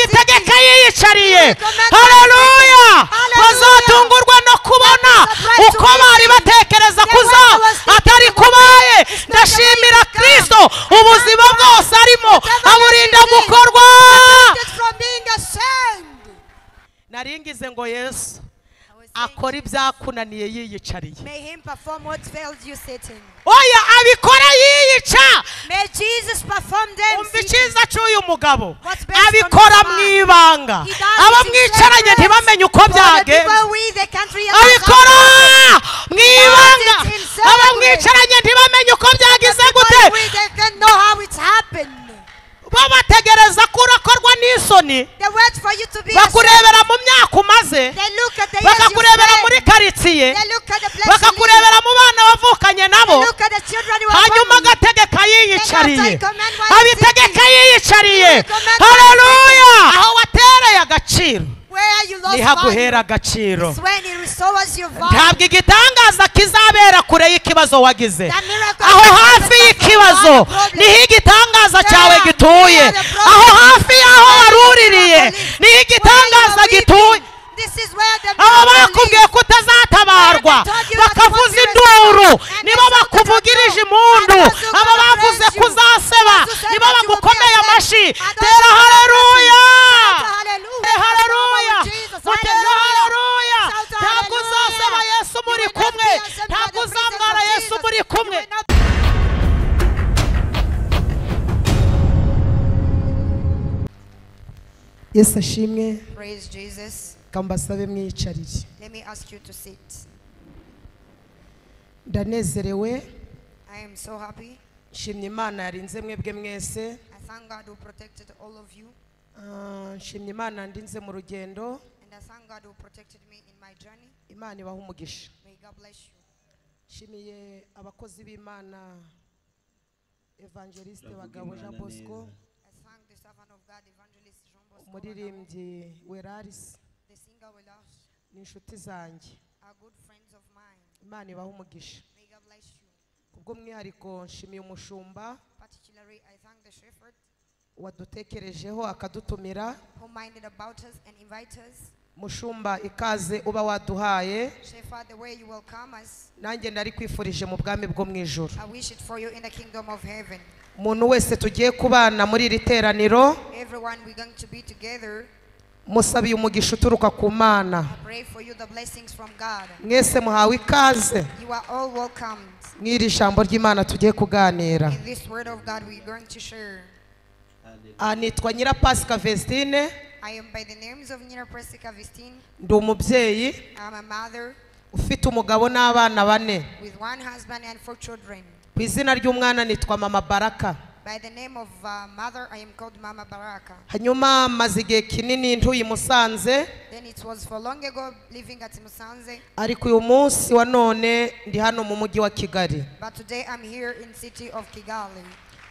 abitegeka yiyicariye hararuya bazatungurwa no kubona uko bari batekereza kuza atari kubaye ndashimira kirisito ubuzima bwose arimo aburinda gukorwa naringize ngo yesu akora ibyakunaniye yiyicariye May him perform what failed you sitting. oya abikora yiyica May Jesus perform them. umva seated. icyiza cy'uyu mugabo What's best abikora on his mu mind. ibanga He does abo it in mwicaranye secret. ntibamenye uko For the byagenze people we, they can't realize abikora how- mu ibanga does it in secret. abo mwicaranye ntibamenye uko byagize gute But we, they don't know how it happened. bo bategereza ko urakorwa n'isoni They wait for you to be ashamed. bakurebera mu myaka umaze They look at the years you bakakurebera muri spent. karitsiye They look at the place you live. bakakurebera mu bana wavukanye They nabo look at the children you are hanyuma born with. agategeka yiyicariye Then after I command what I'm abitegeka yiyicariye command what I'm hareruya aho watereye agaciro Where you lost niho aguhera value. agaciro It's when he restores your value. ntabwo igitangaza kizabera kure y'ikibazo wagize That miracle aho that hafi happened y'ikibazo was not a problem. niho igitangaza cyawe gituye aho hafi y'aho waruririye niho igitangaza gituye This is where the abo miracle bakubwiye ko utazatabarwa bakavuza induru nibo bakuvugirije impundu abo bavuze ko uzaseba nibo bagukomeye amashyi tera hareruya hareruya mutera hareruya ntabwo uzaseba yesu muri kumwe ntabwo uzamwara yesu muri kumwe yesu ashimwe Praise Jesus. reka mbasabe mwiyicarire Let me ask you to sit. ndanezerewe I am so happy. nshimye imana yarinze mwebwe mwese I thank God who protected all of you. Ah, nshimye imana yandinze mu rugendo And I thank God who protected me in my journey. imana ibaha umugisha May God bless you. nshimiye abakozi b'imana evangeliste bagabo jean bosco I thank the servant of God, evangelist Jean Bosco, Bagabo, umuririmbyi werarisi the singer we love, n'inshuti zanjye are good friends of mine. imana ibaha umugisha May God bless you. kubw'umwihariko nshimiye umushumba Particularly, I thank the shepherd wadutekerejeho akadutumira who minded about us and invite us. mushumba ikaze uba waduhaye Shepherd, the way you welcome us, nanjye nari kwifurije mu bwami bwo mu ijoro I wish it for you in the kingdom of heaven. umuntu wese tugiye kubana muri iri teraniro Everyone, we're going to be together. musabiye umugisha uturuka ku mana I pray for you the blessings from God. mwese muhawe ikaze You are all welcomed. mw'iri jambo ry'imana tugiye kuganira In this word of God, we're going to share. Aha nitwa nyirapasika vesitine I am by the names of Nina Presika Vistine. ndi umubyeyi I'm a mother ufite umugabo n'abana bane with one husband and four children. ku izina ry'umwana nitwa mama baraka By the name of uh, mother, I am called Mama Baraka. hanyuma maze igihe kinini ntuye i musanze Then it was for long ago living at Musanze, ariko uyu munsi wa none ndi hano mu mujyi wa kigali but today I'm here in city of Kigali.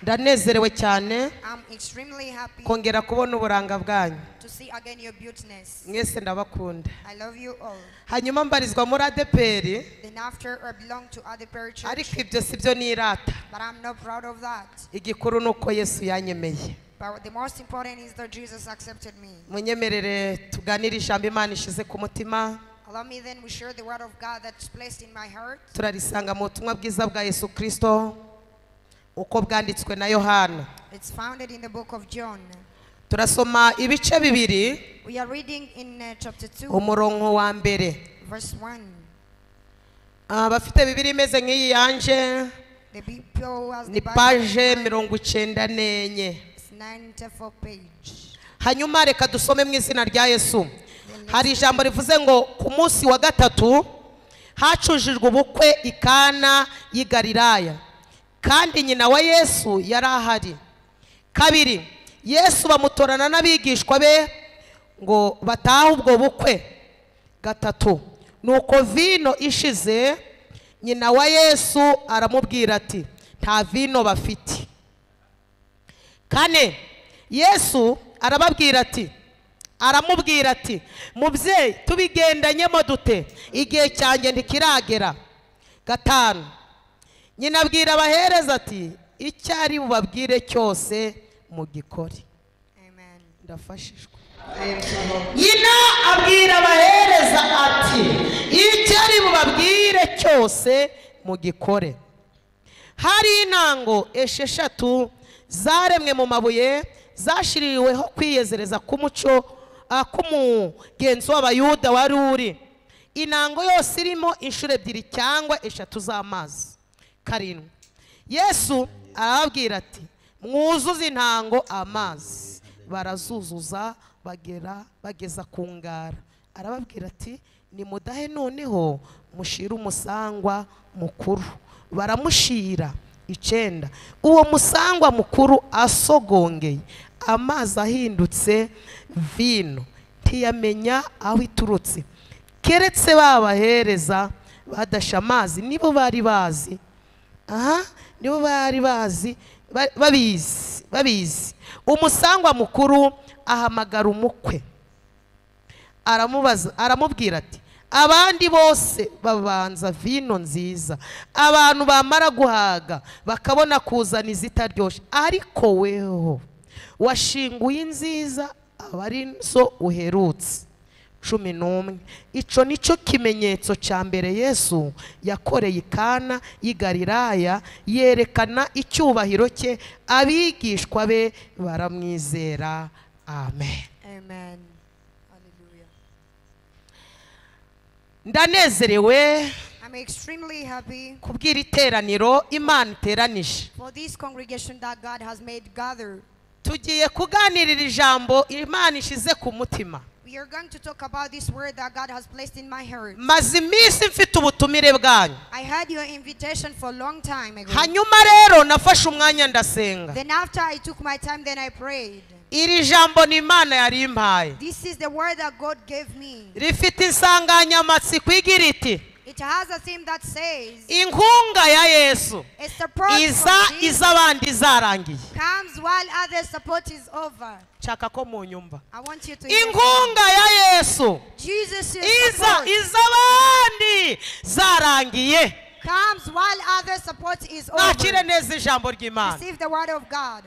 ndanezerewe cyane I'm extremely happy kongera kubona uburanga bwanyu to see again your beautiness. mwese ndabakunda I love you all. hanyuma mbarizwa muri adeperi Then after I belong to other parish church, ariko ibyo si byo nirata but I'm not proud of that. igikuru ni uko yesu yanyemeye But the most important is that Jesus accepted me. munyemerere tuganire ijambo imana ishize ku mutima Allow me then we share the word of God that's placed in my heart. turarisanga mu butumwa bwiza bwa yesu kirisito uko bwanditswe na yohana It's founded in the book of John. turasoma ibice bibiri We are reading in uh, chapter 2, umurongo wa mbere verse 1. Ah, bafite bibiri imeze nk'iyi yanje The people who has the ni Bible paje in mind, mirongo icyenda n'enye It's 94 page. hanyuma reka dusome mu izina rya yesu hari ijambo rivuze ngo ku munsi wa gatatu hacujijwe ubukwe i kana y'i Galilaya kandi nyina wa yesu yari ahari kabiri yesu bamutorana n'abigishwa be ngo batahe ubwo bukwe gatatu nuko vino ishize nyina wa yesu aramubwira ati nta vino bafite kane yesu arababwira ati aramubwira ati mubyeyi tubigendanyemo dute igihe cyanjye ntikiragera gatanu nyina abwira abahereza ati icyo ari bubabwire cyose mu gikore Amen. irafashijwe nyina abwira abahereza ati icyo ari bubabwire cyose mugikore hari intango esheshatu zaremwe mu mabuye zashyiriweho kwiyezereza k'umuco ah, k'umugenzo w'abayuda wari uri intango yose irimo inshuro ebyiri cyangwa eshatu z'amazi karindwi yesu arababwira ati mwuzuze intango amazi barazuzuza bagera bageza ku ngara arababwira ati nimudahe noneho mushire umusangwa mukuru baramushira icyenda uwo musangwa mukuru asogongeye amazi ahindutse vino ntiyamenya aho iturutse keretse babahereza badashe amazi nibo bari bazi aha nibo bari bazi ba- babizi babizi umusangwa mukuru ahamagara umukwe aramubaza aramubwira ati abandi bose babanza vino nziza abantu bamara guhaga bakabona kuzana izitaryoshye ariko weho washinguye inziza aba ari zo uherutse cumi n'umwe icyo ni cyo kimenyetso cya mbere yesu yakoreye ikana y'igariraya yerekana icyubahiro cye abigishwa be baramwizera amen Amen. Hallelujah. ndanezerewe I'm extremely happy kubw'iri teraniro imana iteranije for this congregation that God has made gather. tugiye kuganirira ijambo imana ishize ku mutima We are going to talk about this word that God has placed in my heart. maze iminsi mfite ubutumire bwanyu I had your invitation for a long time ago. hanyuma rero nafashe umwanya ndasenga Then after I took my time, then I prayed. iri jambo ni imana yari impaye This is the word that God gave me. rifite insanganyamatsiko igira iti It has a theme that says, inkunga ya yesu "A support from iza Jesus iz'abandi zarangiye comes while other support is over." nshaka ko munyumva I want you to hear that. inkunga ya yesu Jesus is iza support iz'abandi zarangiye comes while other support is mwakire over. neza ijambo ry'imana Receive the word of God.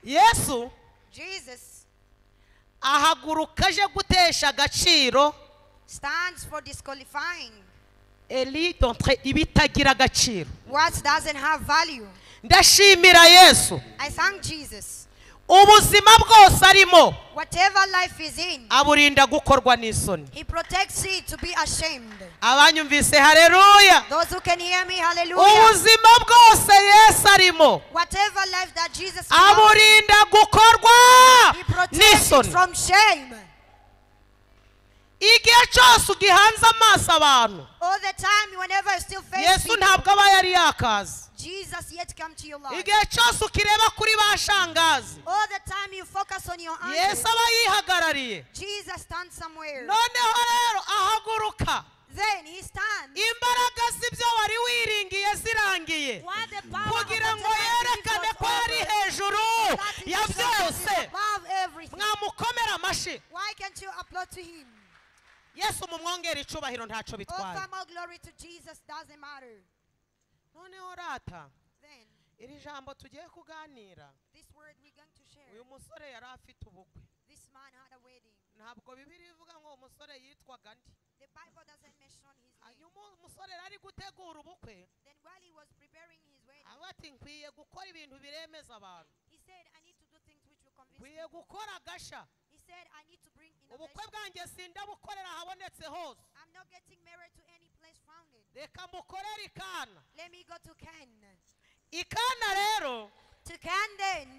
yesu Jesus ahaguruka aje gutesha agaciro stands for disqualifying eli dontre ibitagira agaciro what doesn't have value. ndashimira yesu I thank Jesus. ubuzima bwose arimo Whatever life is in, aburinda gukorwa n'isoni He protects it to be ashamed. abanyumvise hareruya Those who can hear me, hallelujah. ubuzima bwose yesu arimo Whatever life that Jesus loves, aburinda gukorwa He protects it n'isoni from shame. igihe cyose ugihanze amaso abantu All the time, whenever you still face yesu people, ntabwo aba yari yakaze Jesus yet come to your life. igihe cyose ukireba kuri ba shangazi All the time you focus on your yesu answer. aba yihagarariye Jesus stands somewhere. noneho rero ahaguruka Then he stands. imbaraga z'ibyo wari wiringiye zirangiye While the power of kugira ngo whatever it is yerekane was ko ari over, hejuru that is ya byose above everything. mwamukomera amashyi Why can't you applaud to him? yesu mumwongere icubahiro ntacyo bitwaye Offer more glory to Jesus doesn't matter. noneho rata Then iri jambo tugiye kuganira this word we're going to share. uyu musore yari afite ubukwe This man had a wedding. ntabwo bibiri ivuga ngo uwo musore yitwaga andi The Bible doesn't mention his name. hanyuma uwo musore yari ari gutegura ubukwe Then while he was preparing his wedding, avuga ati nkwiye gukora ibintu biremeza abantu he said, I need to do things which will convince nkwiye people. gukora agasha He said, I need to bring ubukwe innovation. bwanjye sindabukorera ahabonetse hose I'm not getting married to any place founded. reka mukorere ikana Let me go to Ken. ikana rero To Ken then,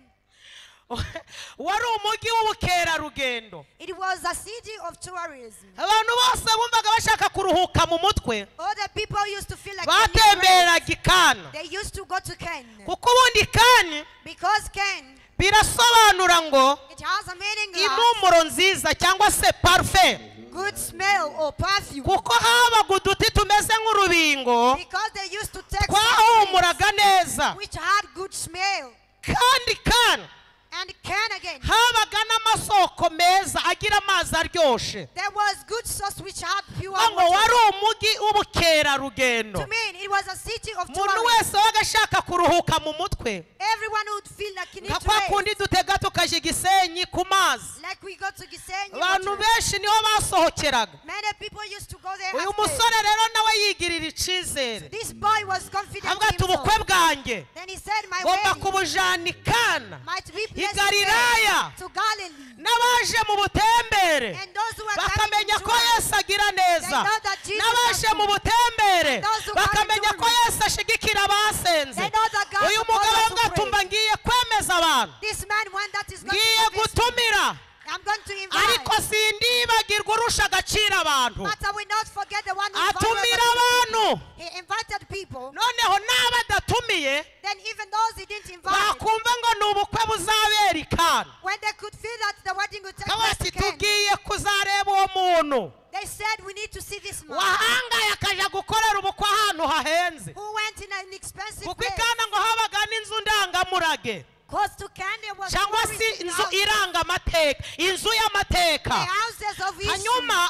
wari umujyi w'ubukerarugendo it was a city of tourism. abantu bose bumvaga bashaka kuruhuka mu mutwe All the people used to feel like they need rest. batemberaga ikana they used to go to Ken. kuko ubundi ikani Because Ken, birasobanura ngo it has a meaning like impumuro nziza cyangwa se parufe good smell or perfume. kuko habaga uduti tumeze nk'urubingo Because they used to take some things twahumuraga neza which had good smell. kandi ikana And Ken again, habaga n'amasoko meza agira amazi aryoshye there was good sauce which had pure ngo water. wari umujyi w'ubukerarugendo To me, it was a city of umuntu tomorrow. wese wabaga ashaka kuruhuka mu mutwe Everyone would feel like nka he needs to kwa rest. kundi dutega tukajya i gisenyi ku mazi Like we go to Gisenyi. abantu what- benshi niho basohokeraga Many people used to go there. uyu half day. musore rero nawe yigirira icyizere This boy was confident avuga in ati himself. ubukwe bwanjye Then he said, My ngomba wedding kubujana i kana might be i blessed galilaya to Galilee. n'abaje mu butembere And those who are coming bakamenya to ko us, yesu agira neza They know that Jesus n'abaje has mu butembere And those who bakamenya come to ko us. yesu ashyigikira abasenze They know that God uyu supports mugabo us to avuga ati pray. umva ngiye kwemeza abantu this man, one that is going ngiye to be visited, gutumira I'm going to ariko invite. sindibagirwa urusha agaciro abantu But I will not forget the one who atumira invited abantu us. He invited people. noneho n'abadatumiye Then even those he didn't invite, bakumva ngo ni ubukwe buzabera i kana when they could feel that the wedding would take kaba place ati again, tugiye kuzareba uwo muntu they said, We need to see this man wahangaye akajya gukorera ubukwe ahantu hahenze who went in an expensive kuko place. ikana ngo habaga n'inzu ndangamurage Cause to Kenya was cyangwa more se rich than inzu ours. irangamateka inzu y'amateka the houses of Israel. hanyuma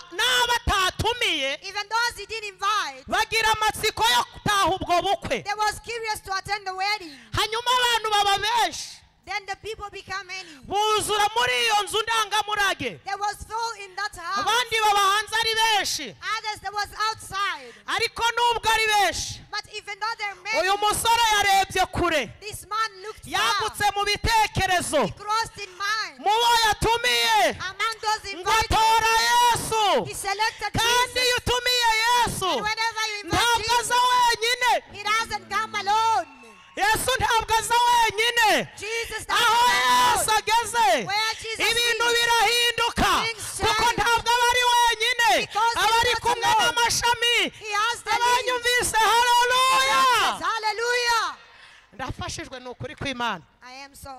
n'abatatumiye Even those he didn't invite, bagira amatsiko yo gutaha ubwo bukwe they was curious to attend the wedding. hanyuma abantu baba benshi Then the people become many. buzura muri iyo nzu ndangamurage There was full in that house. abandi baba hanze ari benshi Others there was outside. ariko nubwo ari benshi But even though there are many, uyu musore yarebye kure this man looked yagutse far. mu bitekerezo He crossed in mind. mu bo yatumiye Among those ngo invited, atora yesu he selected kandi Jesus. iyo utumiye yesu And whenever you invite ntabwo Jesus, aza wenyine he doesn't come alone. yesu ntabwo aza wenyine Jesus aho yesu doesn't come alone. ageze Where Jesus ibintu is, birahinduka things kuko change. ntabwo aba ari wenyine Because aba he's ari not kumwe alone. n'amashami he has the lead. abanyumvise hareruya Hallelujah. ndafashijwe ni ukuri kw'imana I am so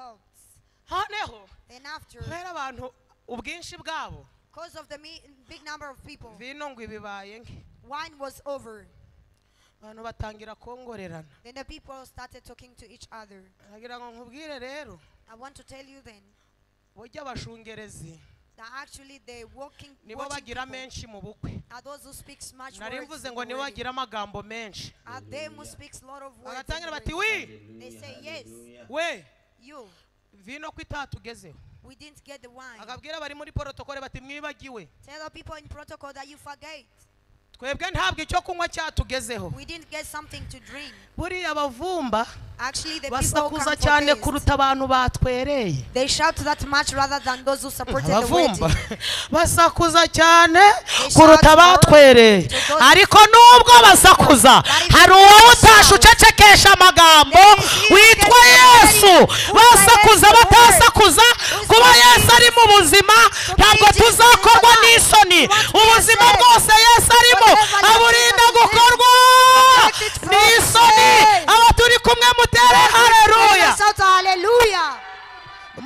helped. noneho Then after, kubera abantu ubwinshi bwabo because of the me- big number of people, vino ngo ibibaye nke wine was over. abantu batangira kongorerana Then the people started talking to each other. nagira ngo nkubwire rero I want to tell you then burya abashungerezi that actually the walking nibo watching bagira people menshi mu bukwe are those who speaks much nari words. mvuze ngo nibo already. bagira amagambo menshi Are them who speaks lot of words. bagatangira bati already. wi They say yes. we You, vino ko itatugezeho we didn't get the wine. akabwira abari muri porotokole bati mwibagiwe Tell the people in protocol that you forget. twebwe ntabwo icyo kunywa cyatugezeho We didn't get something to drink. buriya abavumba Actually, the people who basakuza come cyane for this, kuruta abantu batwereye they shout that much rather than those who supported the abavumba wedding. basakuza cyane shout kuruta more abatwereye to those- ariko nubwo basakuza Bari hari uwowe basakuza. utashe ucecekesha amagambo There is you witwa that is yesu very- basakuza who is batasakuza Who is kuba not yesu ari mu buzima ntabwo Jesus is tuzakorwa alive. n'isoni What ubuzima we are bwose yesu arimo Whatever you aburinda do, gukorwa protect it from n'isoni sin. abo turi kumwe mutere hareruya Shout hallelujah.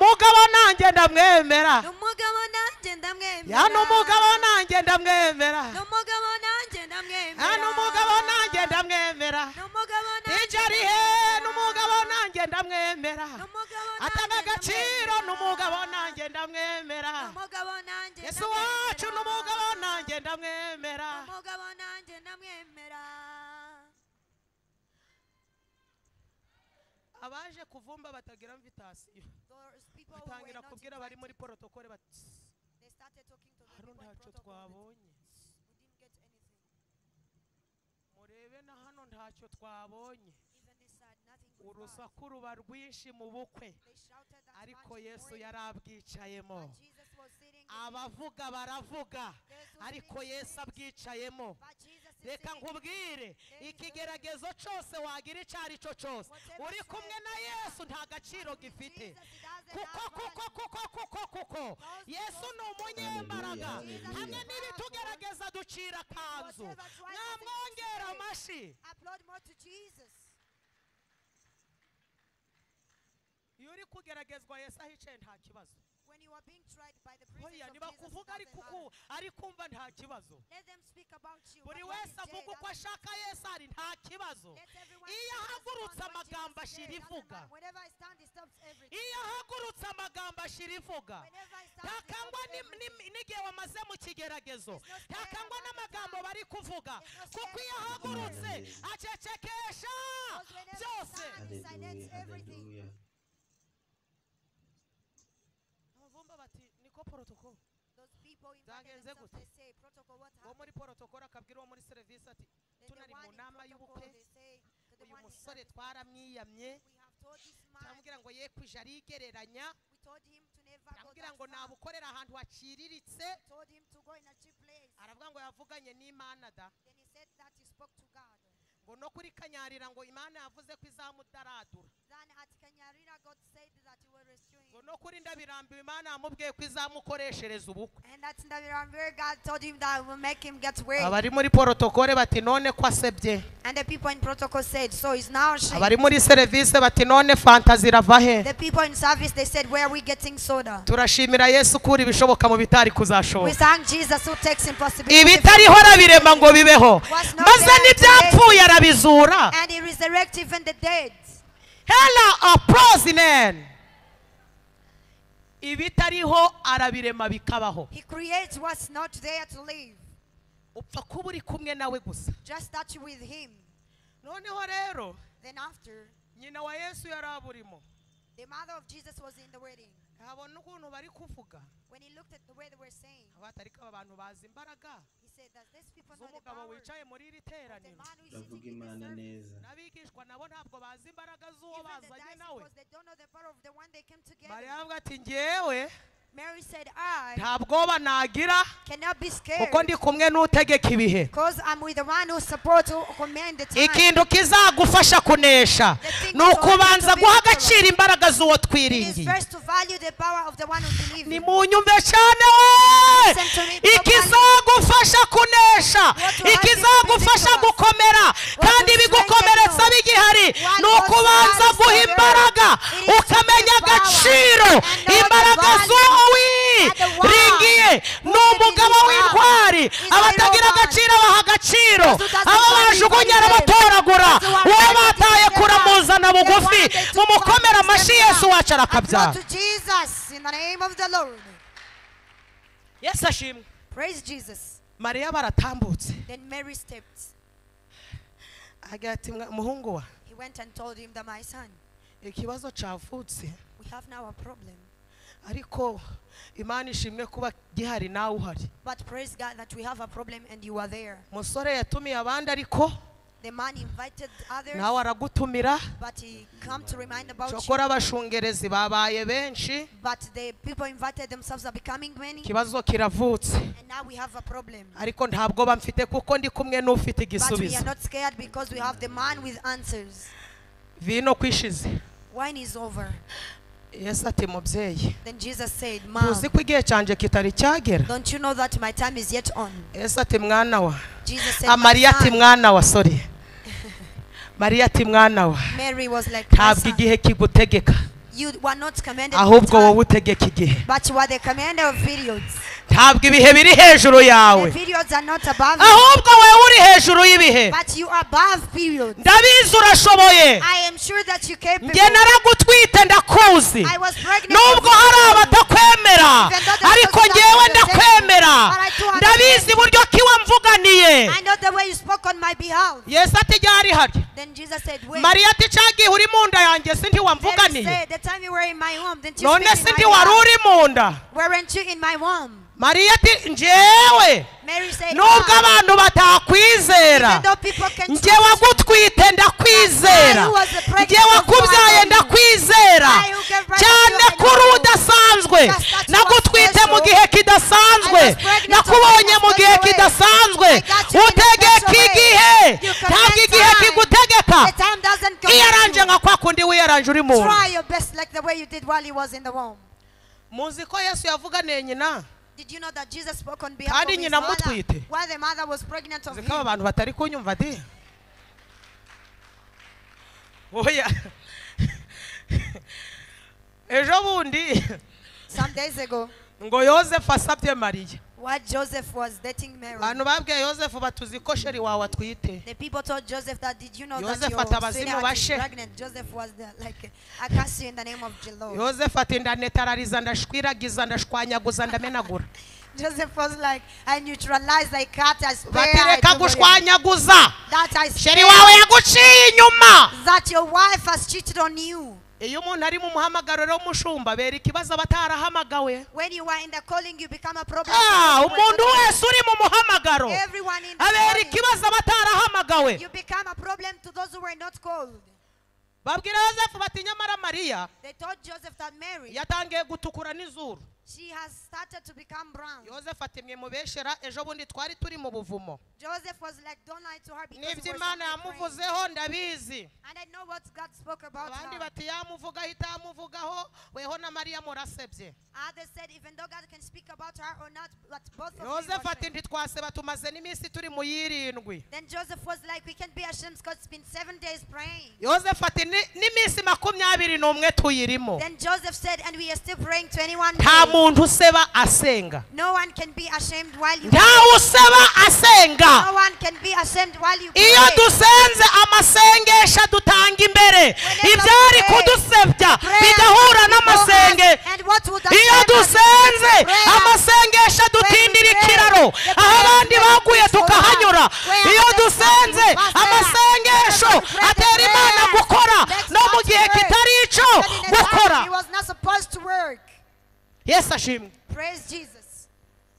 mugabo nanjye ndamwemera Ni umugabo nanjye ndamwemera. hano umugabo nanjye ndamwemera Ni umugabo nanjye ndamwemera. hano umugabo nanjye ndamwemera Ni umugabo nanjye ijya rihe ndamwemera. n'umugabo nanjye ndamwemera Ni umugabo atanga nanjye agaciro ndamwemera. n'umugabo nanjye ndamwemera Ni umugabo nanjye yesu ndamwemera. wacu n'umugabo nanjye ndamwemera Ni umugabo nanjye ndamwemera. abaje kuvumba batagira mvitasiyo Those people who were batangira not kubwira abari muri porotokole bati "Tss, invited, they started talking to the hano people in ntacyo protocol that twabonye we didn't get anything. murebe na hano ntacyo twabonye Even this side, nothing good part. urusaku ruba rwinshi mu bukwe They shouted that ariko much in yesu praise, yari abwicayemo but Jesus was sitting in it. abavuga baravuga Those who ariko didn't yesu sit, abwicayemo but Jesus is reka sitting in it. nkubwire ikigeragezo cyose wagira icyo ari cyo cyose uri kumwe na yesu nta gaciro gifite kuko kuko kuko kuko kuko yesu ni umunyembaraga hamwe n'ibitugerageza ducira akanzu mwamwongera amashyi Applaud more to Jesus. iyo uri kugeragezwa yesu ahicaye nta kibazo When you are being tried by the oya presence of niba Jesus, it kuvuga doesn't matter. ari kumva nta kibazo Let them speak about you. buri but what wese is there avuga uko doesn't ashaka yesu ari nta kibazo Let everyone iyo speak as one ahagurutse what amagambo Jesus said, ashyira doesn't ivuga matter. Whenever I stand, he stops everything. iyo ahagurutse amagambo ashyira ivuga Whenever I ntakangwa ni- ni- n'igihe wamaze mu kigeragezo ntakangwa n'amagambo bari kuvuga kuko iyo ahagurutse acecekesha byose silence everything. hallelujah. abavumba bati niko porotokolo Those people in Zagenze themselves, gute? they say protocol what uwo muri happened. porotokolo akabwira uwo muri serivisi ati Then the tunari one mu in nama protocol, they y'ubukwe say to the uyu one musore inside, twaramwiyamye we have told this man, turamubwira ngo ye kwije arigereranya we told him to never go turamubwira that ngo far. nabukorera ahantu haciriritse Told him to go in a cheap place. aravuga ngo yavuganye n'imana da Then he said that he spoke to God. ngo no kuri kanyarira ngo imana yavuze ko izamudaradura Then at Kanyarira, God said that he will rescue ngo him. no kuri ndabirambiwe imana yamubwiye ko izamukoreshereza ubukwe And at Ndaviramvir, God told him that will make him get well. abari muri porotokole bati none ko asebye And the people in protocol said, so he's now ashamed. abari muri serivisi bati none fantazi irava he The people in service, they said, where are we getting soda? turashimira yesu ukura ibishoboka mu bitari We kuzashoboka thank Jesus who takes impossibility. ibitariho arabirema ngo bibeho maze n'ibyapfuye arabizura And he resurrected even the dead. hela aprozinen ibitariho arabirema bikabaho He creates what's not there to live. upfa kuba uri kumwe nawe gusa Just touch with him. noneho rero Then after, nyina wa yesu yari aburimo the mother of Jesus was in the wedding. ntabona ukuntu bari kuvuga When he looked at the way they were saying, abatariko aba bantu bazi imbaraga he said that these people know the z'umugabo power. wicaye muri iri But the teraniro man who is bavuga sitting in the imana service, neza n'abigishwa nabo ntabwo bazi imbaraga z'uwo even the bazanye dice nawe because they don't know the power of the one they came mariya together. avuga ati ngewe Mary said, I nta bwoba nagira cannot be scared kuko ndi kumwe n'utegeka ibihe because I'm with the one who supports, who commands the time. ikintu kizagufasha kunesha ni ukubanza guha agaciro imbaraga z'uwo It is twiringiye first to value the power of the one who believes. ni in. mu nyumve cyane we ikizagufasha kunesha ikizagufasha gukomera kandi ibigukomeretsa bigihari ni ukubanza guha imbaraga ukamenya agaciro imbaraga z'uwo wiringiye ni umugabo w'intwari abatagira agaciro baha agaciro abo bajugunya arabatoragura uwo bataye kuramuzana bugufi mumukomera amashyi yesu wacu Glory arakabyara to Jesus in the name of the Lord. yesu ashimwe Praise Jesus. mariya baratambutse Then Mary stepped. agira ati "Mwa- muhungu wa He went and told him that my son, ikibazo cavutse we have now a problem. ariko imana ishimwe kuba gihari nawe uhari But praise God that we have a problem and you are there. umusore yatumiye abandi ariko The man invited others, nawe aragutumira but he come to remind about you. cokora abashungerezi babaye benshi But the people invited themselves are becoming many, ikibazo kiravutse and now we have a problem. ariko nta bwoba mfite kuko ndi kumwe n'ufite But we are igisubizo not scared because we have the man with answers. vino kwishize Wine is over. yesu ati mubyeyi Then Jesus said, Mom, tuzi ko igihe cyanjye kitari cyagera don't you know that my time is yet on? yesu ati mwana wa Jesus said, Ah, "My mariya ati son." mwana wa sori mariya ati mwana wa Mary was like, "My ntabwo son, igihe kigutegeka you were not commanded with ahubwo time, wowe utegeka igihe but you are the commander of periods. ntabwo ibihe biri hejuru yawe The periods are not above you, ahubwo wowe uri hejuru y'ibihe but you are above periods. ndabizi urashoboye I am sure that you capable. njye naragutwite ndakuzi I was pregnant. nubwo with hari you. abatakwemera ariko ngewe ndakwemera ndabizi buryo ki wamvuganiye I know the way you spoke on my behalf. yesu ati ryari hari Then Jesus said, Wait. mariya ati cyagiye uri mu nda yanjye sindi Mary wamvuganiye said, The time you were in my womb, didn't you none speak sindi in my wari behalf? uri mu nda Weren't you in my womb? mariya ati njyewe Mary said, nubwo abantu "Mom, batakwizera even though people can njye wagutwite ndakwizera njye wakubyaye ndakwizera cyane kuri udasanzwe nagutwite mu gihe kidasanzwe nakubonye mu gihe kidasanzwe utegeka igihe ntabwo igihe kigutegeka The time doesn't come. iyaranje nka kwa kundi wiyaranje uri muntu Try your best like the way you did while he was in the womb. muzi ko yesu yavuganiye nyina Did you know that Jesus spoke on behalf Kandi of his nyina mother amutwite. while the mother was pregnant of muzi him? ko aba bantu batari kunyumva de oya ejo bundi Some days ago, ngo yosefu asabye mariya While Joseph was dating Mary, abantu babwiye yosefu batuzi ko sheri wawe atwite the people told Joseph that did you know Joseph that atabazimu your sweetheart is bashe. pregnant? Joseph was there, like I cast you in the name of the Lord. yosefu ati ndanetarariza ndashwiragiza ndashwanyaguza ndamenagura Joseph was like, I neutralized, I cut, I spare, bati I reka took away. gushwanyaguza that I spare, sheri wawe yaguciye inyuma that your wife has cheated on you. iyo umuntu ari mu muhamagaro w'umushumba bera ikibazo aba atarahamagawe When you are in the calling, you become a problem. Ah, umuntu wese uri mu muhamagaro Everyone in the abera calling, ikibazo aba atarahamagawe you become a problem to those who were not called. babwira yosefu bati nyamara mariya They told Joseph that Mary, yatangiye gutukura n'izuru she has started to become brown. yosefu ati mwe mubeshera ejo bundi twari turi mu buvumo Joseph was like, don't lie to her because n'ibyo we were imana so afraid." yamuvuzeho ndabizi And I know what God spoke about abandi her. bati yamuvuga ahita yamuvugaho weho na mariya murasebye Others said, even though God can speak about her or not, but both of you were yosefu ati afraid. ntitwaseba tumaze n'iminsi turi mu y'irindwi Then Joseph was like, we can't be ashamed because it's been seven days praying. yosefu ati "Ni- n'iminsi makumyabiri n'umwe tuyirimo Then Joseph said, and we are still praying 21 nta days. muntu useba asenga No one can be ashamed while you nta pray. useba asenga No one can be ashamed while you pray. iyo dusenze amasengesho dutanga imbere Whenever ibyari we pray, kudusebya Prayer bigahura before n'amasenge us, And what would that iyo serve us? dusenze Prayer. amasengesho dutindira pray, ikiraro the aho prayer abandi makes baguye us tukahanyura alive. Where iyo others dusenze want to pass there. amasengesho Whenever we pray, the atera imana prayer gukora makes no mu us gihe work. kitari icyo That in a time gukora He was not supposed to work. yesu ashimwe Praise Jesus.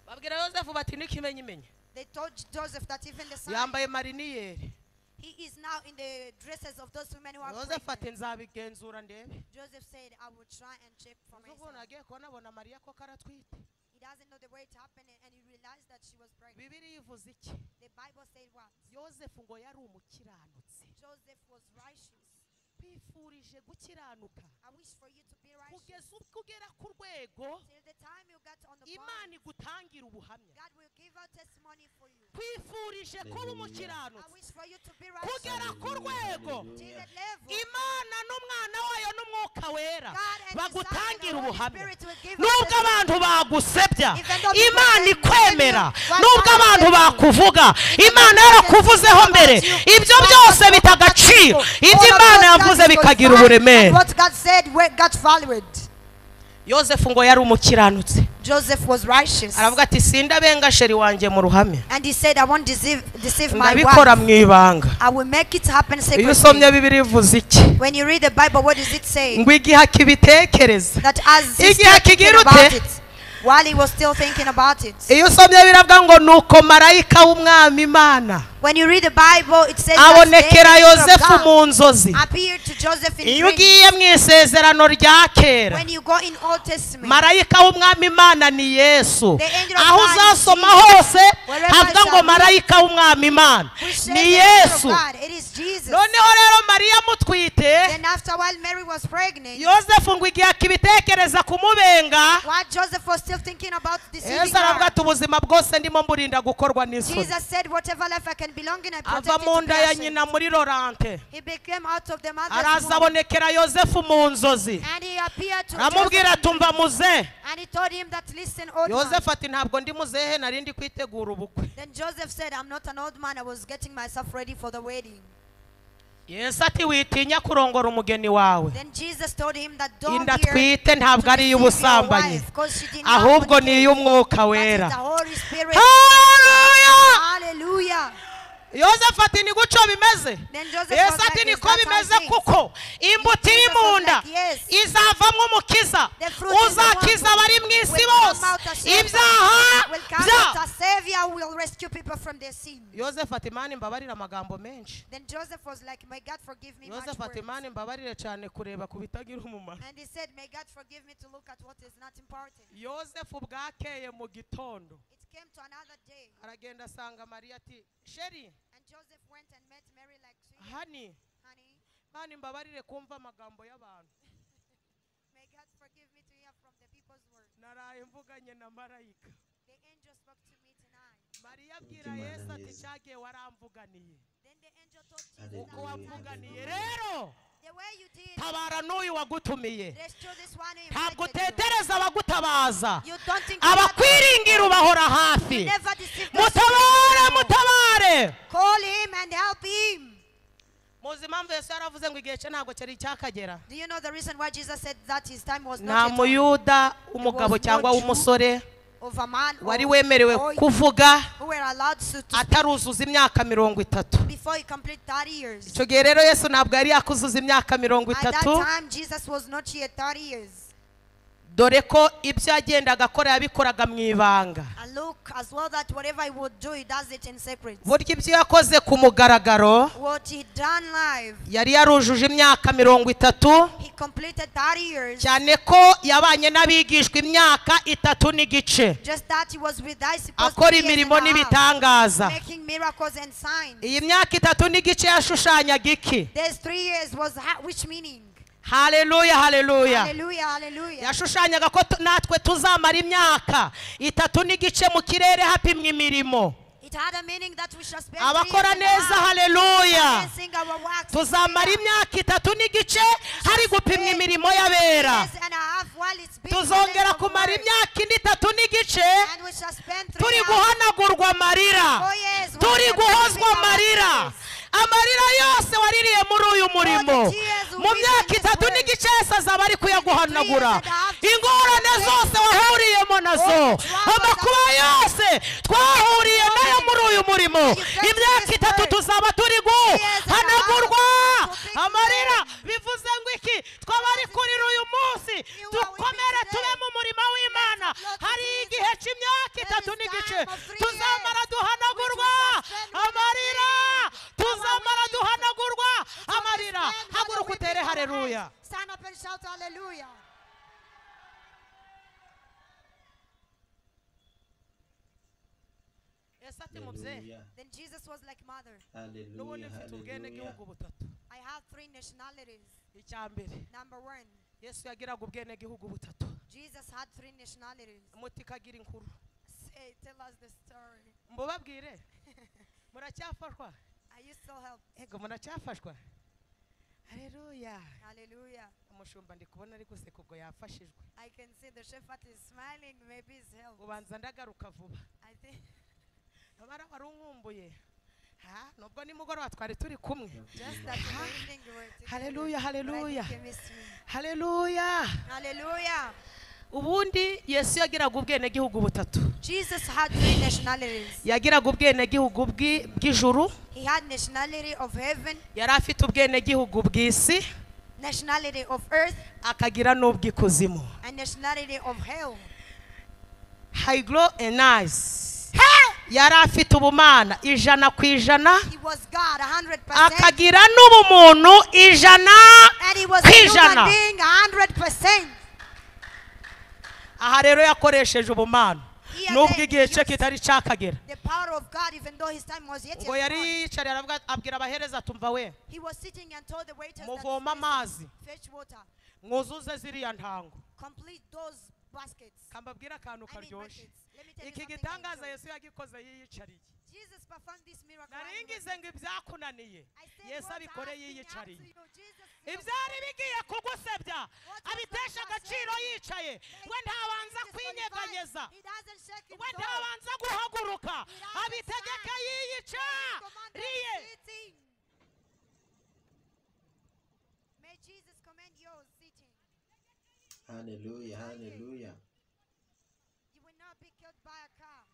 babwira yosefu bati n'ikimenyi imenye They told Joseph that even the son, yambaye mariniyeri he is now in the dresses of those women who are yosefu ati pregnant. nzabigenzura ndebe Joseph said, I will try and check for ubu myself. nagiye kubona abona mariya ko karatwite He doesn't know the way it happened and he realized that she was pregnant. bibiri yivuze iki The Bible said what? yosefu ngo yari umukiranutsi Joseph was righteous. bifurije gukiranuka I wish for you to be righteous. kugeza ubwo ugera ku rwego Till the time you get on the imana bond, igutangira ubuhamya God will give out testimony for you. twifurije kuba I umukiranutsi wish for you to be righteous. kugera ku rwego Till the level. imana n'umwana wayo n'umwuka wera God and His Son and bagutangira the Holy ubuhamya Spirit will give us nubwo testimony. abantu bagusebya Even though people imana say, ikwemera "Thank you." nubwo abantu bakuvuga imana Even though yarakuvuzeho people mbere say, ibyo "Thank you." byose bita agaciro ibyo All of imana those yavuze things bikagira was valid, and uburemere What God said we- got valued. yosefu ngo yari umukiranutsi Joseph was righteous. aravuga ati sindabenga sheri wanjye mu ruhame And he said, I won't deceive, deceive my ndabikora wife. mu ibanga I will make it happen iyo usomye secretly. bibiri ivuze iki When you read the Bible, what does it say? ngo igihe akibitekereza That as he Igihe still thinking akigirute. about it, while he was still thinking about it. iyo usomye biravuga ngo nuko marayika w'umwami imana When you read the Bible, it says that the abonekera angel of yosefu God mu nzozi appeared to Joseph in iyo dreams. ugiye mu isezerano rya kera When you go in Old Testament, marayika w'umwami imana ni yesu The angel of aho God uzasoma is Jesus. hose Wherever havuga I ngo shall marayika w'umwami imana we share the ni angel of yesu God. It is Jesus. noneho rero mariya mutwite Then after a while, Mary was pregnant. yosefu ngo igihe akibitekereza kumubenga While Joseph was still thinking about deceiving yesu aravuga her, ati ubuzima bwose ndimo mburinda gukorwa n'isuri Jesus said, whatever life I can belong in, I protect ava it mu to be nda ya ashamed." nyina muri lorante He became out of the mother's araza womb. abonekera yosefu mu nzozi And he appeared to Joseph. aramubwira ati mva muze And he told him that, listen, old man. yosefu ati ntabwo ndi muzehe nari ndi kwitegura ubukwe Then Joseph said, I'm not an old man. I was getting myself ready for the wedding. yesu ati witinya kurongora umugeni wawe Then Jesus told him that don't inda fear twite to ntabwo ari deceive your iy'ubusambanyi wife, because she did not ahubwo ni fornicate, iy'umwuka but it's wera the Holy Spirit. Hallelujah! Hallelujah. yosefu ati ni gutyo bimeze Then Joseph was yesu like, ati "Is niko that how bimeze it is?" kuko imbuto iri Jesus mu was nda like, "Yes." izavamo umukiza The fruit is the uzakiza one abari mu will isi come bose out as shepherd, ibyaha will come out bya as savior, will rescue people from their sin. yosefu ati mani mbabarira amagambo menshi Then Joseph was like, May God forgive me much yosefu ati words. mani mbabarire cyane kureba ku bitagira umumaro And he said, May God forgive me to look at what is not important. yosefu bwakeye mu gitondo It came to another day, aragenda asanga mariya ati sheri and Joseph went and met Mary like, "Sweet hani Honey, mani mbabarire kumva amagambo y'abantu may God forgive me to hear from the people's word. naraye mvuganye na marayika The angel spoke to me tonight. mariya abwira Imana yesu ati neza. cyagiye waramvuganiye Then the angel told Jesus, Hallelujah, "I uko will hallelujah. not wamvuganiye rero The way you did, tabara n'uyu wagutumiye restore this one who ntabwo invited you. utetereza abagutabaza You don't think abakwiringira ubahora hafi never deceive this mutabare people. mutabare Call him and help him. muzi impamvu yesu yaravuze ngo igihe cye ntabwo cyari icyakagera Do you know the reason why Jesus said that his time was nta not yet muyuda w'umugabo cyangwa w'umusore of a man or- wari wemerewe or kuvuga who were allowed to, to ataruzuza imyaka mirongo itatu before he complete 30 years. icyo gihe rero yesu ntabwo yari yakuzuza imyaka mirongo At that itatu time, Jesus was not yet 30 years. dore ko ibyo yagendaga akora yabikoraga mu ibanga And look as well that whatever he would do, he does it in secret. burya ibyo yakoze ku mugaragaro What he done live, yari yarujuje imyaka mirongo itatu he completed 30 years. cyane ko yabanye n'abigishwa imyaka itatu n'igice Just that he was with disciples akora three years imirimo and a half, n'ibitangaza making miracles and signs. iyi myaka itatu n'igice yashushanyaga iki There's three years was ha- which meaning? haleluya haleluya Hallelujah, hallelujah. yashushanyaga ko tu- natwe tuzamara imyaka itatu n'igice mu kirere hapimwa imirimo It had a meaning that we shall spend three years abakora in the house neza haleluya and sing our works. tuzamara imyaka itatu n'igice hari gupimwa imirimo Three y'abera years and a half while it's been tuzongera the name of kumara work. imyaka indi itatu n'igice And we shall spend three turi hours. guhanagurwa amarira Oh, yes, we turi shall guhozwa be amarira our amarira yose waririye muri uyu murimo All the tears will mu be myaka in this itatu world. n'igice yose azaba ari kuyaguhanagura Three years and a half. ingorane zose wahuriyemo nazo All the troubles amakuba that- yose twahuriye nayo muri uyu murimo You came to imyaka this itatu world. tuzaba turi years and a half. guhanagurwa To fix amarira them. bivuze ngo iki twaba ari kurira uyu munsi You are dukomere with me tube today. mu murimo w'imana Let's upload hari this. igihe cy'imyaka There itatu is time n'igice of three tuzamara years. duhanagurwa We will suspend with amarira the three. tuzamara Our duhanagurwa amarira Stand, Father, haguruka we utere lift our hareruya hands. Stand up and shout hallelujah. yesu ati mubyeyi Hallelujah. Then Jesus was like mother. Hallelujah. n'ubundi mfite Hallelujah. ubwenegihugu butatu I have three nationalities. icya mbere Number one, yesu yagiraga ubwenegihugu butatu Jesus had three nationalities. muti kagira inkuru Say, tell us the story. mbubabwire muracyafashwa Are you still helped? ego muracyafashwa hareruya Hallelujah. umushumba ndi kubona ari guseka ubwo yafashijwe I can see the shepherd is smiling. Maybe he's helped. ubanza ndagaruka vuba I think. amara wari unkumbuye ha nubwo nimugoroba twari turi kumwe Just that in the evening we were together, Hallelujah, but I think hallelujah. you missed me. hareruya Hallelujah. ubundi yesu yagiraga ubwenegihugu butatu Jesus had three nationalities. yagiraga ubwenegihugu bw'i- bw'ijuru He had nationality of heaven, yari afite ubwenegihugu bw'isi nationality of earth, akagira n'ubw'ikuzimu and nationality of hell. hayigoro enayizi yari afite ubumana ijana ku ijana He was God, hundred percent, akagira n'ubumuntu ijana and he was a Kwijana. human being, hundred percent. aha rero yakoresheje ubumana Iya, nubwo the- igihe cye yes. kitari cyakagera The power of God, even though his time was yet ngo yet yari gone. yiyicariye aravuga- abwira abahereza tumva we He was sitting and told the waiters that muvoma amazi fetch water, mwuzuze ziriya ntango complete those baskets. kambabwire akantu I mean karyoshye buckets. Let me tell you iki something gitangaza I enjoy. yesu yagikoze yiyicariye Jesus performed this miracle. and he was naringize ngo ibyakunaniye I said, yesu "What abikore has been yiyicariye happening to you, Jesus?" ibyari bigiye kugusebya was abitesha not agaciro saying. yicaye we Like, ntabanza Jesus kwinyeganyeza qualified. He doesn't shake we himself. ntabanza guhaguruka doesn't abitegeka stand. yiyica Commanded riye sitting. May Jesus command your sitting. Hallelujah. Hallelujah. You will not be killed by a car.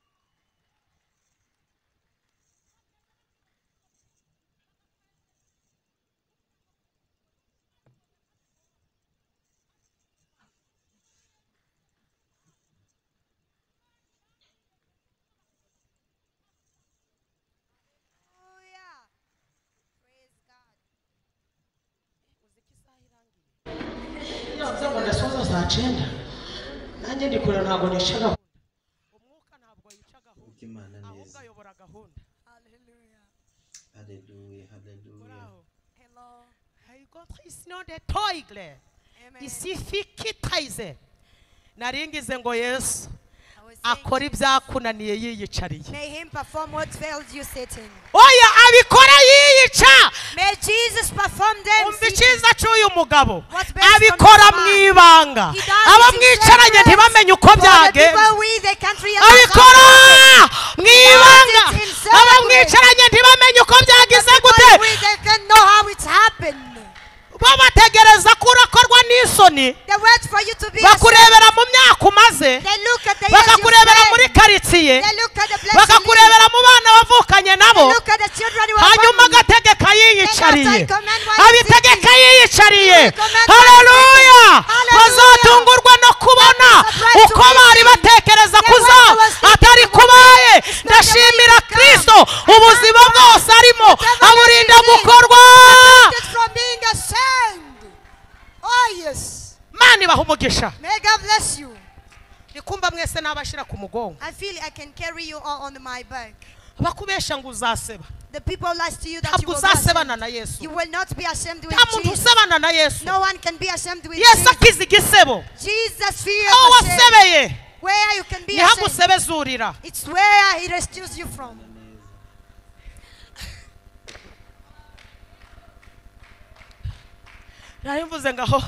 Hallelujah. Praise God. Navuze ngo ndasoza saa cyenda nanjye ndikure ntabwo nicara umwuka ntabwo yica Uko gahunda Imana ahubwo neza. ayobora gahunda Hallelujah. Hallelujah. muri Hallelujah. aho Hello. hayigontrisi nonde toyigire Amen. isifikitayize naringize ngo yesu I was akora ibyakunaniye yiyicariye May him perform what failed you sitting. oya abikora yiyica May Jesus perform them umva sitting. icyiza cy'uyu mugabo What's best on abikora his mu mind. ibanga He does it in abamwicaranye secret. ntibamenye uko For the byagenze people we, they can't realize abikora how- mu ibanga does it in secret. abamwicaranye ntibamenye uko byagize The people gute we, they can't know how it happened. babategereza ko urakorwa n'isoni They wait for you to be bakurebera mu myaka umaze ashamed. They look at the years you bakakurebera spent. muri karitsiye They look at the place you live. bakakurebera mu bana wavukanye nabo They look at the children you are hanyuma born with. agategeka yiyicariye Then after I command what is abitegeka seeking. yiyicariye He will command what is haleluya seeking. Hallelujah. bazatungurwa no kubona They will be surprised uko to see. bari batekereza They kuza will never see. atari kubaye the ndashimira way to come. kristo ubuzima They will bwose arimo never aburinda see. gukorwa protected from being ashamed. Oh, yes. mani ibaha umugisha May God bless you. ndikumva mwese n'abashyira ku mugongo I feel I can carry you all on my back. bakubesha ngo uzaseba The people lies to you that you ntabwo will not uzasebana ashamed. na yesu You will not be ashamed with nta muntu Jesus. usebana na yesu No one can be ashamed with yesu Jesus. akiza igisebo Jesus fears aho ashamed. wasebeye Where you can be niho ashamed. agusebeza urira It's where he rescues you from. nari mvuze ngaho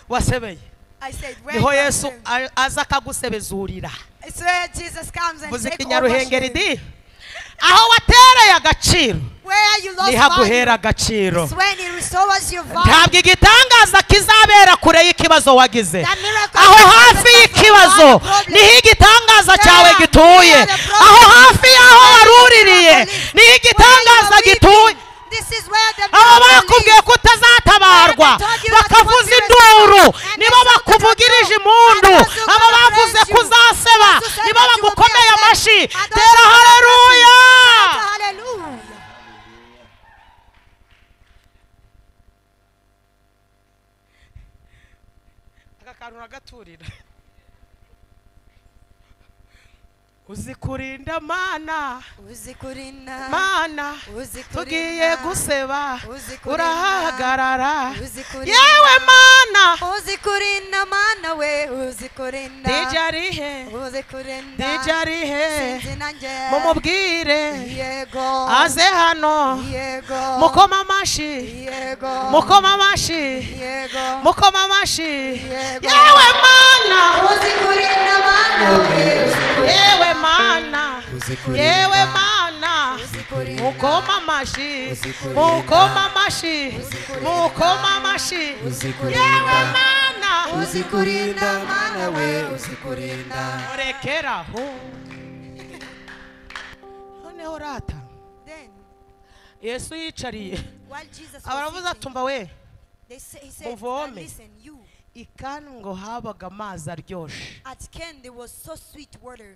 wasebeye I said, where niho you are yesu ashamed. a- aza akagusebezurira It's where Jesus comes and mvuze takes ikinyaruhengeri di aho watereye agaciro Where you lost niho value. aguhera agaciro It's when he restores your value. ntabwo igitangaza kizabera kure y'ikibazo wagize That miracle aho that hafi happens y'ikibazo without problem. niho igitangaza There, cyawe gituye where the problem aho is. hafi y'aho waruririye niho igitangaza gituye abo bakubwiye ko utazatabarwa bakavuza induru nibo bakuvugirije impundu abo bavuze ko uzaseba nibo bagukomeye amashyi tera hareruya aka kantu uragaturira uzi kurinda mana mana tugiye guseba urahagarara yewe mana uzikurina mana we uzikurinda dija arihe uzikurinda dija arihe sinzi nanjye mumubwire yego aze hano yego mukoma amashyi yego mukoma amashyi yego mukoma amashyi Yego. yewe mana uzikurinda mana we yewe mana yewe mana uzikurinda mukoma amashyi mukoma amashyi mukoma amashyi yewe mana uzikurinda mana we uzikurinda murekeraho noneho urata then yesu yicariye while Jesus was abaravuze eating, atumva we they say, he said muvome. listen you ikani ngo habaga amazi aryoshye at Ken there was so sweet water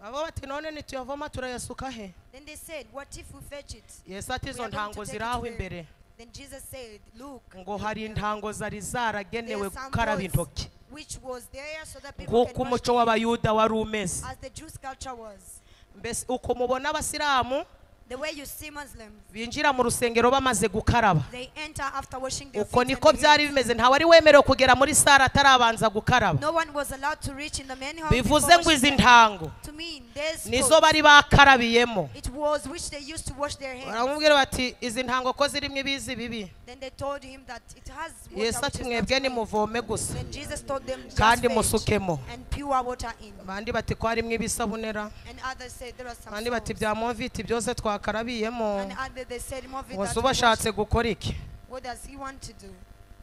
baba bati none nituyavoma turayasuka he then they said what if we fetch it yesu ati We izo are going to ntango take it ziri aho where- imbere Then Jesus said, Look, ngo look hari there. intango zari There zaragenewe are some gukaraba boys intoki which was there so that people nk'uko can wash umuco w'abayuda wari umeze as the Jewish culture was. mbese uko mubona abasilamu The way you see Muslims, binjira mu rusengero bamaze gukaraba they enter after washing their uko feet niko and their byari hands. bimeze ntawe ari wemerewe kugera muri sare atarabanza gukaraba No one was allowed to reach in the manhole before bivuze ngo izi washing their- ntango to mean this nizo bari bakarabiyemo it was which they used to wash their hands. baramubwira bati izi ntango ko zirimo ibizi bibi Then they told him that it has water yesu which ati is mwebwe not clean. nimuvome gusa Then Jesus told them just kandi fetch musukemo and pure water in. abandi bati ko harimo ibisabunera And others said there are some abandi bati salt. bya moviti byose twakarabiyemo And others they said more of it ubu that we wash bashatse gukora iki What does he want to do?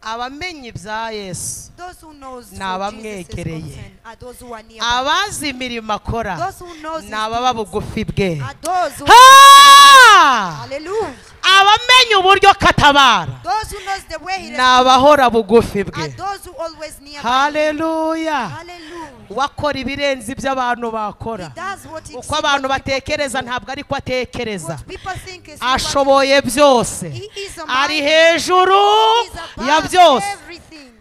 abamenye ibya yesu Those who knows Ni what Jesus is abamwegereye. concerned are those who are nearby. abazi imirimo akora Those who knows his ni ababa deeds bugufi bwe are those who Ah! Hallelujah. abamenye uburyo katabara Those who knows the way he ni abahora bugufi are bwe those who always nearby. haleluya Hallelujah. wakora ibirenze ibyo abantu bakora He does what he uko abantu what people batekereza do. ntabwo ariko atekereza What people think is not what- ashoboye byose He is a ari mighty. hejuru He is ya above byose everything.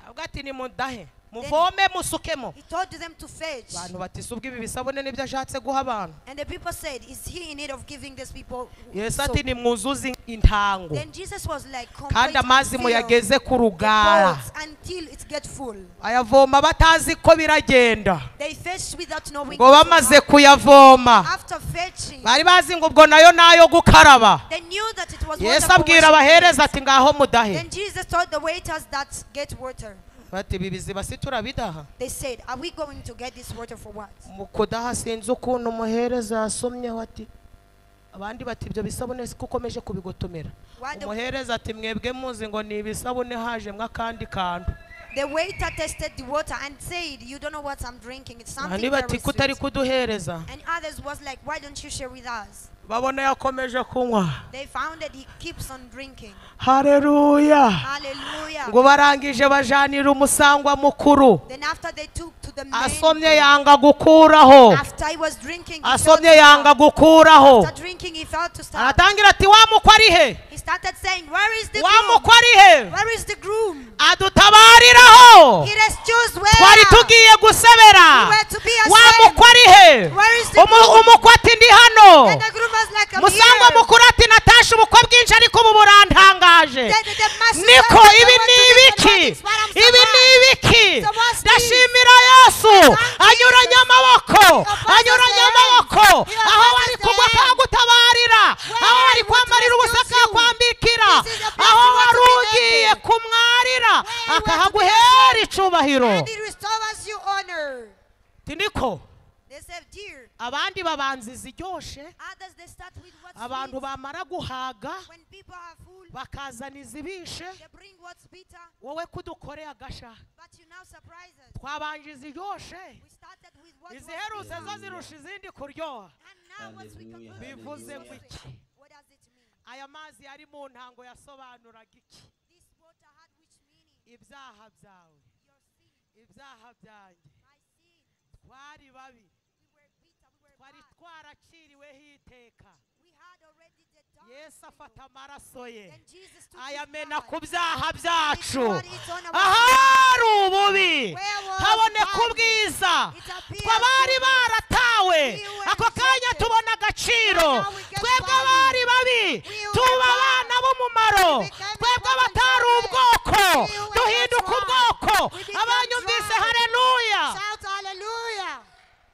avuga ati nimudahe muvome musukemo He told them to fetch. abantu bati si ubwo ibi bisabone nibyo ashatse guha abantu And the people said, Is he in need of giving these people? yesu soap?" ati nimwuzuze intango Then Jesus was like, kandi "Complete amazi fill muyageze ku the rugara pots until it get full. ayavoma batazi ko biragenda They fetched without knowing. ngo it. bamaze kuyavoma After fetching, bari bazi ngo ubwo nayo nayo gukaraba they knew that it was water. yesu for abwira washing abahereza hands. ati ngaho mudahe Then Jesus told the waiters that get water. bati ibi biziba si turabidaha They said, Are we going to get this water for what? mu kudaha sinzi ukuntu umuhereza yasomyeho ati abandi bati ibyo bisabune siko ukomeje kubigotomera Why the- umuhereza ati mwebwe muzi ngo ni ibisabune hajemwe akandi kantu The waiter tasted the water and said, You don't know what I'm drinking. It's bandi something very bati kutari sweet. kuduhereza And others was like, Why don't you share with us? babona yakomeje kunywa They found that he keeps on drinking. hareruya Hallelujah. ngo barangije bajanira umusangwa mukuru Then after they took to the man, asomye yanga gukuraho after he was drinking, he fell asomye to yanga stop. gukuraho After drinking, he fell to stop. aratangira ati wa mukwe ari he He started saying, Where is the wa groom? mukwe ari he Where is the groom? adutabariraho He rescues where? twari tugiye gusebera were to be wa ashamed. mukwe ari he Where is the Umu- groom? umukwe ati ndi hano And the groom was like, I'm musangwa here. mukuru ati natashe ubukwe bwinshi ariko ubu burantangaje The- the- the master niko said, ibi "I ni want to give ibiki them what I'm ibi ni surprised." ibiki So what's this? ndashimira yesu anyuranye amaboko passes anyuranye the hand. amaboko You are aho passes wari the kugwa hand. akagutabarira Where aho wari would kwambarira you ubusaka choose you? akwambikira This is the place aho you want wari to be ugiye naked. kumwarira Where you akahaguhera icubahiro And he restores you honor. tiniko They said, Dear. abandi babanziza iryoshe Others, they start with what's abantu sweet. bamara guhaga When people are full, bakazaniza ibishe they bring what's bitter. wowe kudukoreye agasha But you now surprise us. twabanjiza iryoshe We started with what was bitter. iziherutse zo zirusha izindi kuryoha And now what we conclude Hallelujah, is bivuze ngo something. iki What does it mean? aya mazi yari mu ntango yasobanuraga iki This water had which meaning? ibyaha byawe Your sin, ibyaha byanjye my sin. twari babi We were bitter, we were twari bad. twaraciriweho iteka We had already the dark. yesu afata amaraso ye Then Jesus took his ayamena blood. ku byaha byacu It poured it on our ahari ububi Where was haboneka God? ubwiza It appeared tw'abari goodness. baratawe We were ako kanya rejected. tubona agaciro Now we get twebwe value. abari babi We were tuba bad. abana b'umumaro We became twebwe important abatari children. ubwoko We were duhinduka not right. ubwoko We became abanyumvise right. hareruya Shout hallelujah.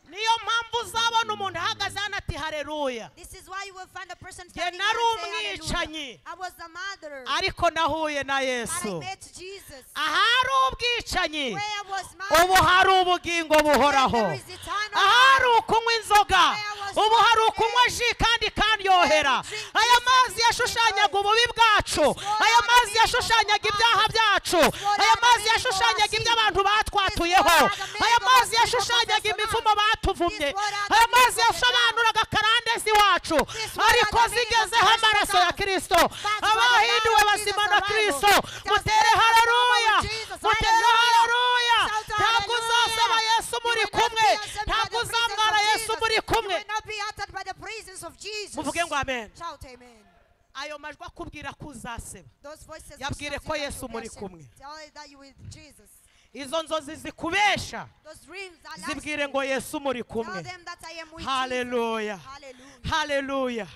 niyo mpamvu uzabona umuntu ahagaze hano ati hareruya This is why you will find a person Jye standing nari here and say, umwicanyi. "Hallelujah." I was a mother. ariko nahuye na But I yesu met Jesus. ahari ubwicanyi Where was ubu my hari ubugingo buhoraho Where there is eternal ahari life. ukunywa inzoga Where was ubu hari life ukunywa ji kandi kanyohera Where we drink aya this mazi and yashushanyaga enjoy. ububi bwacu Swallow aya the mazi meaning of yashushanyaga our ibyaha lives. byacu Swallow aya the mazi meaning of yashushanyaga our ibyo sins. abantu batwatuyeho Swallow the meaning aya of mazi our yashushanyaga people imivumo batuvumye Swallow the aya meaning mazi of the yasobanuraga karandezi wacu Swallow ariko the meaning of zigezeho the amaraso ya Christ. kirisito That's why abahinduwe the Lord bazima Jesus na arrival. kirisito Just mutere let us hararuya know Jesus. mutere Hallelujah. hararuya Shout ntabwo hallelujah. uzasaba yesu You muri will not kumwe be answered by ntabwo the presence uzamwara of yesu Jesus. muri kumwe You will not be answered by the presence of Jesus. muvuge ngo amen Shout amen. ayo majwi akubwira ko uzaseba Those voices which Yabwire tells ko you that Yesu you muri worship, kumwe. tell us that you with Jesus. izo nzozi zikubesha Those dreams are zibwire lasting. ngo yesu muri kumwe Tell them that I am with haleluya Jesus. Hallelujah. haleluya Hallelujah.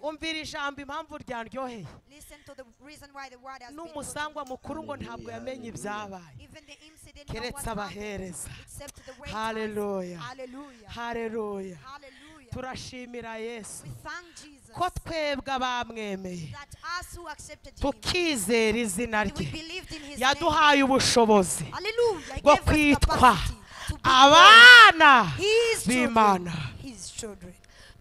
umvira ijambo impamvu ryaryoheye Listen to the reason why the word has been n'umusangwa mukuru ngo ntabwo yamenye broken. ibyabaye Even the incident no keretse one happened, abahereza except the waiters. Hallelujah. Hallelujah. hareruya Hallelujah. turashimira yesu We thank Jesus ko twebwe abamwemeye that us who accepted him, tukizera izina and we rye believed in his name. yaduhaye ubushobozi Hallelujah. He bwo gave us kwitwa capacity to be abana called his children. b'imana His children.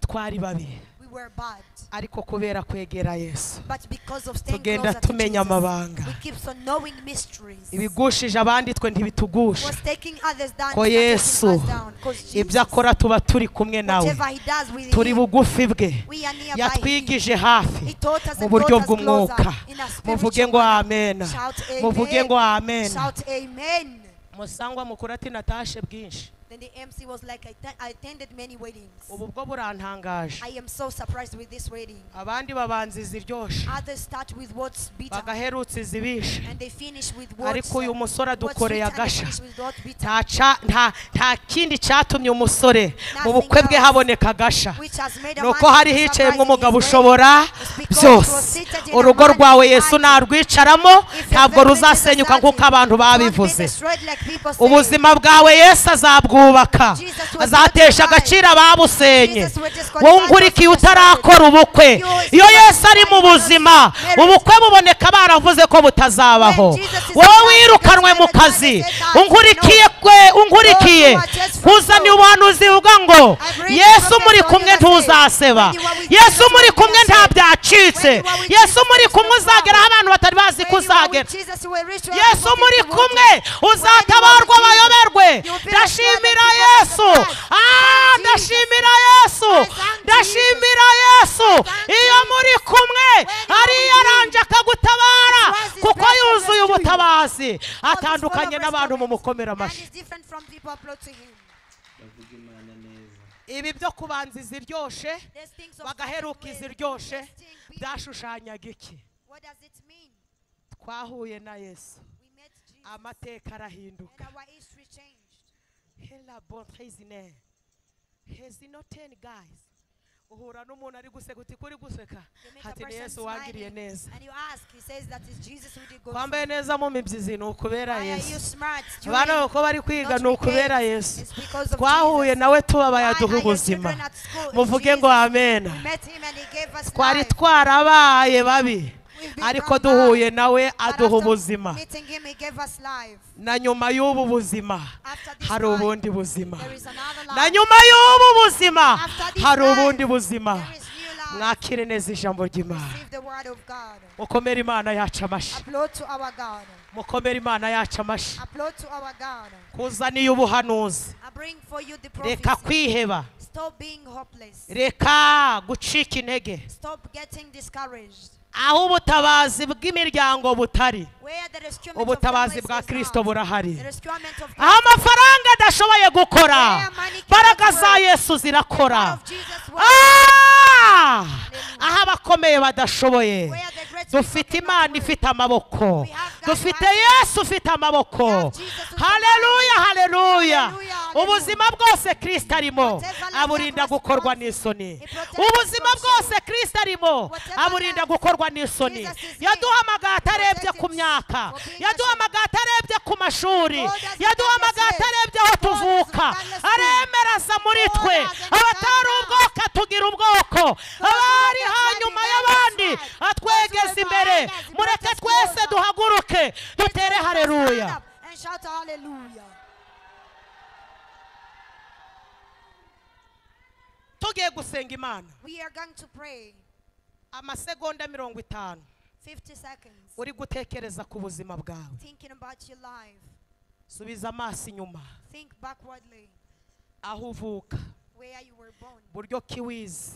twari babi We were bad. ariko kubera kwegera yesu But because of staying Tugenda closer to tumenya Jesus, amabanga. we keep on knowing mysteries. ibigushije abandi twe ntibitugusha Was taking others down, ko is not taking us yesu down. 'Cause ibyo Jesus, akora tuba turi kumwe nawe whatever he does with turi him, bugufi bwe we are nearby him. yatwigije hafi He taught us mu and buryo brought us bw'umwuka closer in a spiritual muvuge ngo manner. amena Shout amen. muvuge ngo amena Shout amen. musangwa mukuru ati natashe bwinshi Then the MC was like, I, th- I attended many weddings. ubu bwo burantangaje I am so surprised with this wedding. abandi babanziza iryoshe Others start with what's bitter bagaherutse izibishe and they finish with what's, ariko uyu musore what's bitter adukoreye and they agasha finish with what bitter. ntaca nta nta kindi cyatumye umusore mu bukwe bwe haboneka agasha nuko hari hicayemo umugabo ushobora byose urugo rwawe yesu narwicaramo ntabwo ruzasenyuka nk'uko abantu babivuze ubuzima bwawe yesu azabwubaka azatesha agaciro ababusenye wowe ungurikiye utarakora ubukwe iyo yesu ari mu buzima ubukwe buboneka baravuze ko butazabaho wowe wirukanwe mu kazi ungurikiye kwe ungurikiye kuzana ubuhanuzi buvuga ngo yesu muri kumwe ntuzaseba yesu muri kumwe ntabyacitse yesu muri kumwe uzagera aho abantu batari bazi ko uzagera yesu muri kumwe uzatabarwa bayoberwe ndashimira yesu Ah, ndashimira yesu ndashimira yesu iyo muri kumwe ariyo aranje akagutabara kuko yuzuye ubutabazi atandukanye n'abantu mu mukomera And amashyi is different from people applauding him. bavuga imana neza ibi byo kubanziza iryoshe There's things of bagaheruka second way. iziryoshe There's thing people- byashushanyaga iki What does it mean? twahuye na yesu We met Jesus amateka arahinduka and our history changed. hela bontrezine hezino teni gayizi uhura n'umuntu ari guseka uti kuri guseka You meet a hati ni person yesu wangiriye smiling neza and you ask, he says that it's Jesus who did go twambaye neza mu mibyizi ni ukubera Why are you yesu smart? You abana ain't uko bari kwiga not ni ukubera wicked. yesu It's because of twahuye Jesus. nawe tubabaye aduha Why are your children ubuzima at school? It's muvuge ngo Jesus. amena We met him and he gave us twari life. twarabaye babi We've been ariko from duhuye bad, nawe but aduha after ubuzima meeting him, he gave us life. na nyuma y'ubu buzima After this hari life, ubundi buzima there is another na life. nyuma y'ubu buzima After this hari life, ubundi buzima There is new life. mwakire neza ijambo ry'imana Receive the word of God. mukomere imana yacu amashyi Applaud to our God. mukomere imana yacu amashyi Applaud to our God. kuzaniye ubuhanuzi I bring for you the reka prophecy. kwiheba Stop being hopeless. reka gucika intege Stop getting discouraged. aho ubutabazi bw'imiryango butari Where the rescue ubutabazi bwa kristo burahari The rescuement of aho amafaranga adashoboye gukora imbaraga za yesu zirakora of Jesus was Ah! aho abakomeye badashoboye where the great dufite people imana cannot work. ifite amaboko We have God dufite who has- yesu ufite amaboko We have Jesus who can haleluya haleluya Hallelujah, hallelujah. ubuzima bwose kristo arimo Whatever life aburinda that was gukorwa lost, n'isoni it protects ubuzima us from bwose kristo arimo Whatever aburinda life gukorwa n'isoni Jesus is yaduhamagaye atarebye protects ku us myaka for being yaduhamagaye atarebye ku mashuri God does yaduhamagaye not atarebye aho God does tuvuka not understand. aremera aza muri God twe does not abatari understand. ubwoko tugira ubwoko abari hanyuma y'abandi atwegeze imbere mureke twese duhaguruke dutere hareruya Stand up And shout hallelujah. tugiye gusenga imana We are going to pray amasegonda mirongo itanu 50 seconds. uri gutekereza ku buzima bwawe Thinking about your life. subiza amaso inyuma Think backwardly. aho uvuka Where you were born. buryo ki wize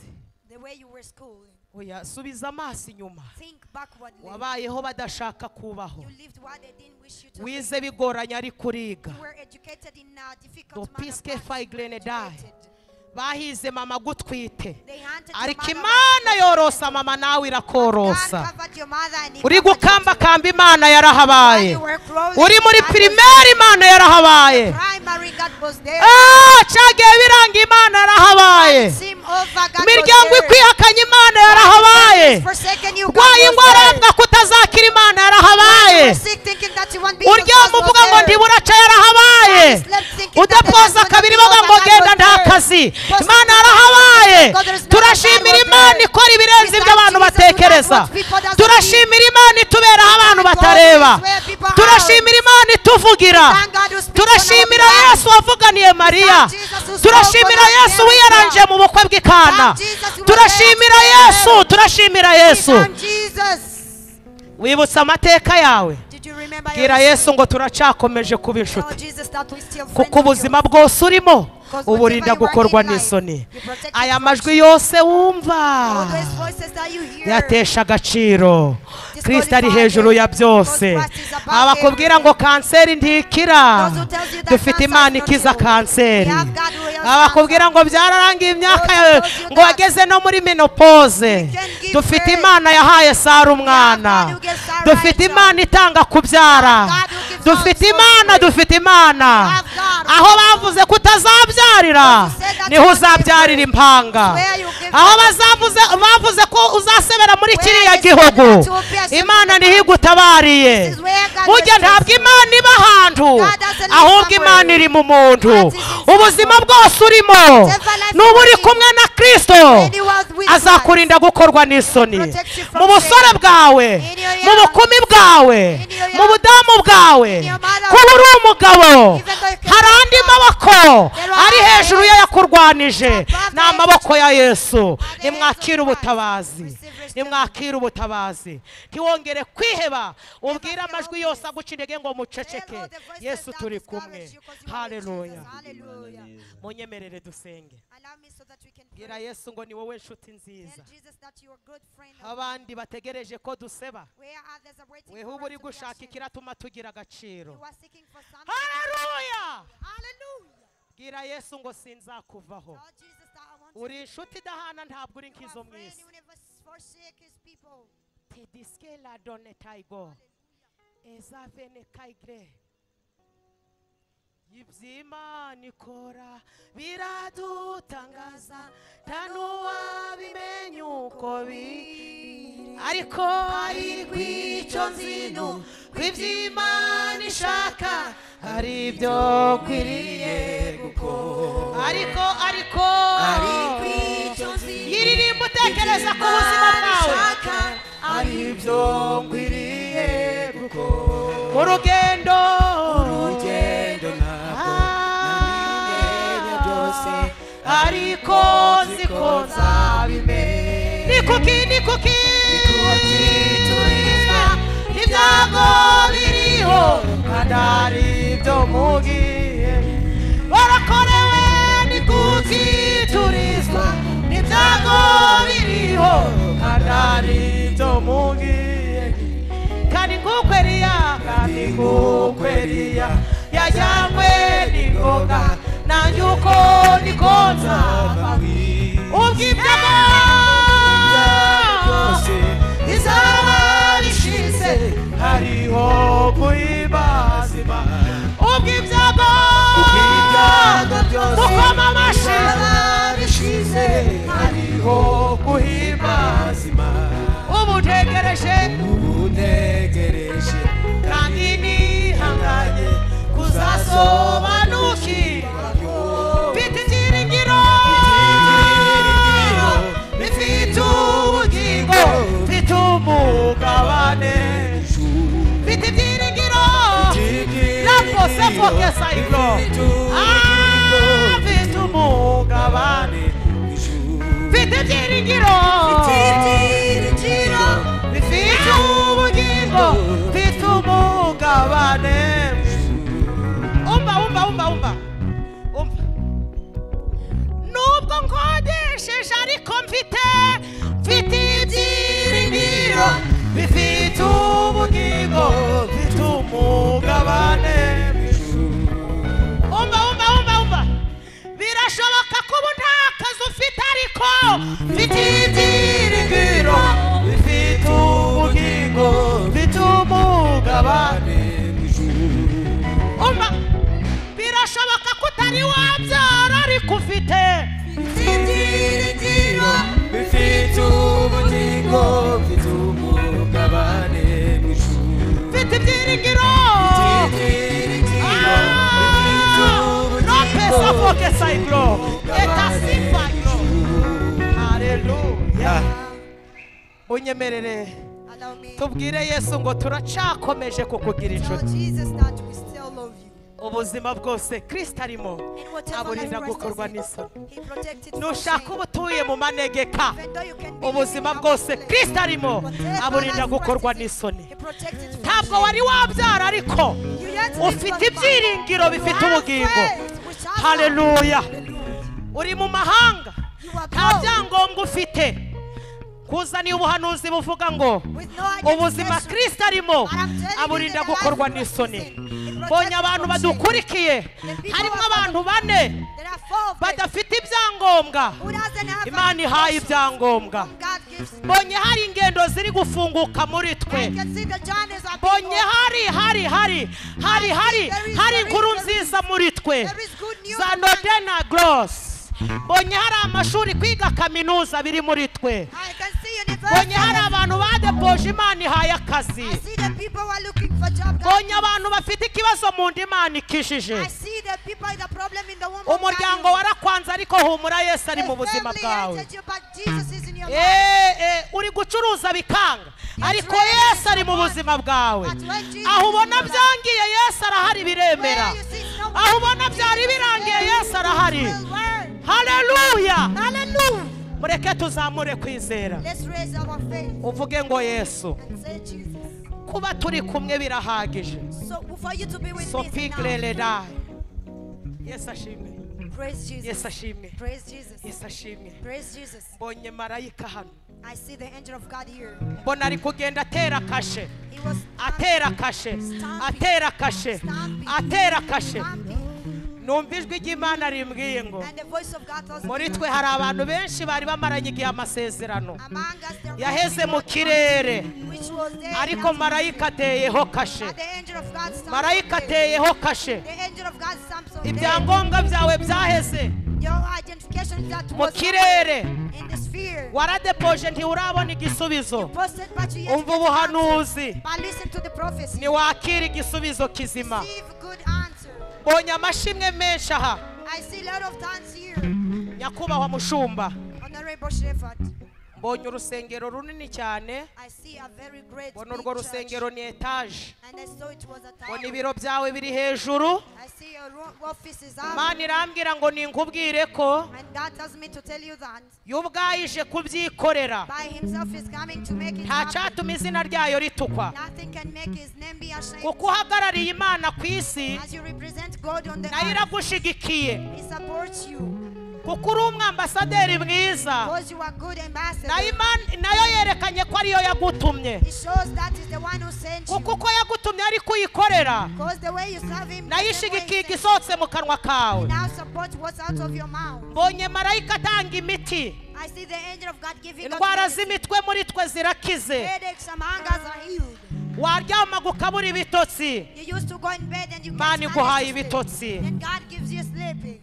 The way you were schooled. oya subiza amaso inyuma Think backwardly. wabayeho badashaka kubaho You lived what they didn't wish you to live. wize bigoranye ariko uriga You were educated in a difficult manner. dopiske of life. fayigrene dayi Educated. bahize mama gutwite They hunted your ariko mother imana yorosa mama nawe God irakorosa covered your mother and he uri covered you too. gukambakamba imana While yarahabaye you were growing, uri muri others- pirimeri imana yarahabaye Primary God was there. Ah, cyagiye biranga imana yarahabaye Seem over God imiryango was there. ikwihakanye imana yarahabaye Forsaken you God urwaye was indwara there. avuga ko utazakira imana yarahabaye You were sick thinking that you won't be healed, uryama God uvuga ngo was there. ndiburaca yarahabaye Slept thinking that there was udapfoza no kabiri God bavuga ngo was there. genda nta kazi Post- imana yarahabaye God, there is no turashimira God was imana there. ikora ibirenze ibyo Besides abantu Jesus, who does batekereza what people doesn't turashimira imana ituberaho abantu God batareba is where people are. turashimira imana ituvugira Thank God who speaks turashimira on our behalf. yesu wavuganiye mariya Thank Jesus who spoke turashimira on our yesu behalf. wiyaranje mu bukwe bw'ikana Thank Jesus who turashimira was there. yesu turashimira yesu Thank Jesus. wibutsa amateka yawe Did you remember your bwira history? yesu ngo turacyakomeje kuba Tell inshuti Jesus that we still friends kuko of yours. ubuzima bwose urimo Because uburinda whatever you gukorwa are in life, n'isoni you protect aya yourself. majwi yose wumva All those voices that you hear. yatesha agaciro kirisito ari hejuru ya byose abakubwira ngo kanseri ntikira dufite imana ikiza kanseri abakubwira ngo byararangiye imyaka yawe ngo wageze no muri menopoze dufite imana yahaye sara umwana dufite imana itanga kubyara dufite imana dufite imana aho bavuze ko utazabyarira niho uzabyarira impanga aho bazavuze bavuze ko uzasebera muri kiriya gihugu imana niho igutabariye burya ntabwo imana iba ahantu ahubwo imana iri mu muntu ubuzima bwose urimo n'uba uri kumwe na kirisito azakurinda gukorwa n'isoni mu busore bwawe mu bukumi bwawe mu budamu bwawe kuba uri umugabo hari andi maboko ari hejuru y'ayakurwanije ni amaboko ya yesu nimwakire ubutabazi nimwakire ubutabazi ntiwongere kwiheba ubwire amajwi yose aguca intege ngo muceceke yesu turi kumwe hareruya Hallelujah. munyemerere dusenge Allow me so that we can pray. bwira yesu ngo ni wowe nshuti nziza Tell Jesus that you are good friend. of mine. abandi bategereje ko duseba Where others are waiting weho for uba us uri to be gushaka actioned. ikiratuma tugira agaciro You are seeking for something. hareruya Hallelujah. bwira yesu ngo sinzakuvaho Lord Jesus, that I want to uri inshuti idahana ntabwo uri you nk'izo are mu friend, isi you never forsake his people. te diske la done taigo ezavene kaigre iby'imana ikora biradutangaza nta n'uwabimenya uko biri ariko ari kw'icyo nzino kw'iby'imana ishaka ari byo kwiriye gukora ariko ariko ari kw'icyo nzino yiririmba utekereza ku buzima bwawe aribyo nkwiriye kuko mu rugendo urugendo ntabwo namenye byose ariko ziko nzabimenye ni kuki ni kuki kuki turizwa ibyago biriho kandi aribyo mugiye barakorewe ni kuki turizwa ibyago biriho kandi aribyo mugiye kandi nguko eriya kandi nguko eriya yajyanywe n'ingoga nanjye uko niko nzava ubw'ibyago byose izaba rishize hariho kuibazima ubw'ibyago Ubw'ibyago byose gukoma amashyi bishize hariho kuhimazima ubu ntegereje ubutegereje kandi nihanganye kuzasobanukirwa mfite ibyiringiro bifite ubugingo mfite umugabane mfite ibyiringiro nabwo sefoke sayiko mfite umugabane mfite ibyiringiro bifite ubugingo mfite umugabane umva umva umva umva umva nubwo nkodesheje ariko mfite mfite ibyiringiro bifite ubugingo mfite umugabane umva umva umva umva birashoboka ko ubu nta kazi ufite ariko mfite ibyiringiro bifite ubugingo mfite umugabane umva birashoboka ko utari wabyara ariko ufite ibyiringiro bifite ubugingo bifite umugabane mw'ijuru mfite ibyiringiro no pesa fokesa igro eta sifa igro haleluya unyemerere Allow me. tubwire yesu ngo turacyakomeje kukugira Tell inshuti Jesus that we still love you. ubuzima bwose kirisita arimo In whatever life aburinda gukorwa crisis n'isoni is, he protected from nushaka uba sin. utuye mu manegeka Even though you can be ubuzima living bwose abundantly, kirisita arimo whatever aburinda life gukorwa crisis, n'isoni he protected from ntabwo sin. wari wabyara ariko You yet live ufite qualified. ibyiringiro You bifite have ubugingo faith which has Hallelujah. hope. Hallelujah. uri mu mahanga You are nta called. byangombwa ufite kuzaniye ubuhanuzi buvuga ngo With no ubuzima identification. kristo arimo And I'm telling you aburinda that the life gukorwa of Christ n'isoni is in. It protects mbonye us abantu from sin. badukurikiye The people harimo are- abantu bane There are four of them badafite ibyangombwa who doesn't have imana ihaye ibyangombwa God gives them. mbonye hari ingendo ziri gufunguka muri twe I can see the journeys are mbonye people. hari hari hari hari hari There is- hari there is- inkuru there is- nziza muri twe there is good news za among nodena gross mbonye hari amashuri kwiga kaminuza biri muri twe I can see mbonye hari universities. abantu badeboje imana ihaye akazi I see the people who are looking for job. God mbonye gives. abantu bafite ikibazo mu nda imana ikishije I see the people the problem in the womb. of umuryango God. warakwanze ariko humura yesu ari The mu buzima family bwawe hated you, but Jesus is in your life. Eh, eh, uri gucuruza bikanga ariko yesu ari mu buzima bwawe aho ubona byangiye yesu arahari biremera Where you see no aho one, ubona byari birangiye yesu arahari His word. haleluya Hallelujah. mureke tuzamure kwizera Let's raise our faith uvuge ngo yesu and say Jesus. kuba turi kumwe birahagije So for you to be with me sofi is enough. greledai yesu ashimwe Praise Jesus. yesu ashimwe Praise Jesus. yesu ashimwe Praise Jesus. mbonye marayika hano I see the angel of God here. mbona ari kugenda atera kashe He was atera kashe atera kashe atera kashe numva ijwi ry'imana rimbwiye ngo And the voice of God tells muri me, twe hari abantu benshi bari bamaranye igihe amasezerano among us there yaheze was mu kirere one which was there ariko and marayika ateyeho kashe but the angel of God stopped marayika him there. ateyeho kashe The angel of God stamps on them. ibyangombwa byawe byaheze Your identification that Mu was kirere. somewhere in the sphere. waradepoje ntiurabona igisubizo Posted but you yet umva get answers. ubuhanuzi But listen to the prophecy. ntiwakira igisubizo kizima Receive good answer. mbonye amashimwe menshi aha I see a lot of times here, nyakubahwa mushumba Honorable Shepherd. mbonye urusengero runini cyane I see a very great mbona urwo big church. rusengero ni etaje And I saw it was a tower. mbona ibiro byawe biri hejuru I see your ro- office is up. imana irambwira ngo ninkubwire ko And that tells me to tell you that yubwayije kubyikorera by himself is coming to make it nta happen. cyatuma izina ryayo ritukwa Nothing can make his name be ashamed. kuko uhagarariye imana ku isi As you represent God on the nayo earth, iragushigikiye he supports you. kuko uri umwambasaderi mwiza Because you are good ambassador. nayo Imana- nayo yerekanye ko ariyo yagutumye It shows that is the one who sent you. kuko uko yagutumye ariko uyikorera Because the way you serve him, nayo the way ishigikiye he sent igisohotse mu kanwa kawe you. now support what's out of your mouth. mbonye marayika atanga imiti I see the angel of God giving us indwara medicine. z'imitwe muri twe zirakize headaches among us are healed. waryamaga ukabura ibitotsi You used to go in bed and you Imana can't iguhaye manage to sleep. ibitotsi. And God gives you sleeping.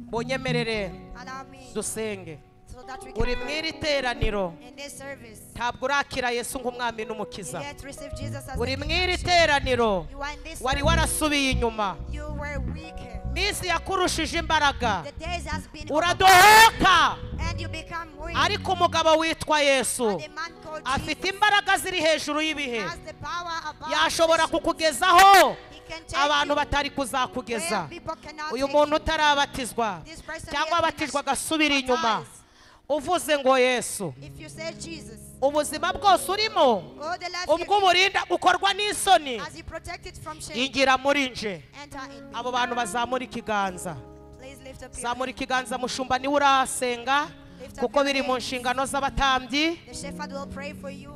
mbonyemerere Allow me dusenge so that we uri can mu pray iri teraniro in this service. ntabwo urakira yesu nk'umwami You n'umukiza yet receive Jesus as uri the mu King. iri teraniro You are in this wari service. warasubiye inyuma You were weaker. minsi yakurushije imbaraga The days has been over uradohoka and you become weak. ariko umugabo witwa yesu But the man called afite Jesus imbaraga ziri hejuru y'ibihe has the power above yashobora the- kukugezaho He can take abantu you batari where kuzakugeza people cannot uyu take muntu you. utarabatizwa This person cyangwa yet abatizwa cannot agasubira inyuma baptize. uvuze ngo yesu If you say Jesus, ubuzima bwose urimo all the life you ubwo burinda gukorwa n'isoni live, as you protect it from shame, ingira muri nje enter in me. abo bantu bazamura ikiganza Please lift up your zamura ikiganza mushumba niwe urasenga kuko biri mu nshingano z'abatambyi The shepherd will pray for you.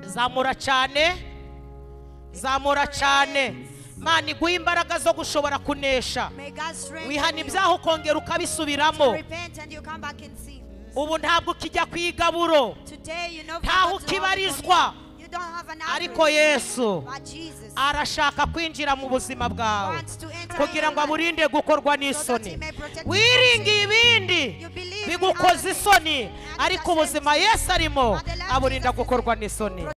zamura cyane zamura cyane mana iguhe imbaraga zo gushobora kunesha May God strengthen wihana you. ibyaha ukongera ukabisubiramo Repent and you come back and see. ubu ntabwo ukijya ku igaburo Today you know Ntaho what to offer for ukibarizwa. me. You don't have an ariko average, yesu but Jesus arashaka kwinjira mu buzima bwawe wants to enter kugira ngo your life. aburinde gukorwa n'isoni wiringiye ibindi You believe in bigukoza others. isoni And ariko accept ubuzima yesu arimo But the life aburinda Jesus is gukorwa in. n'isoni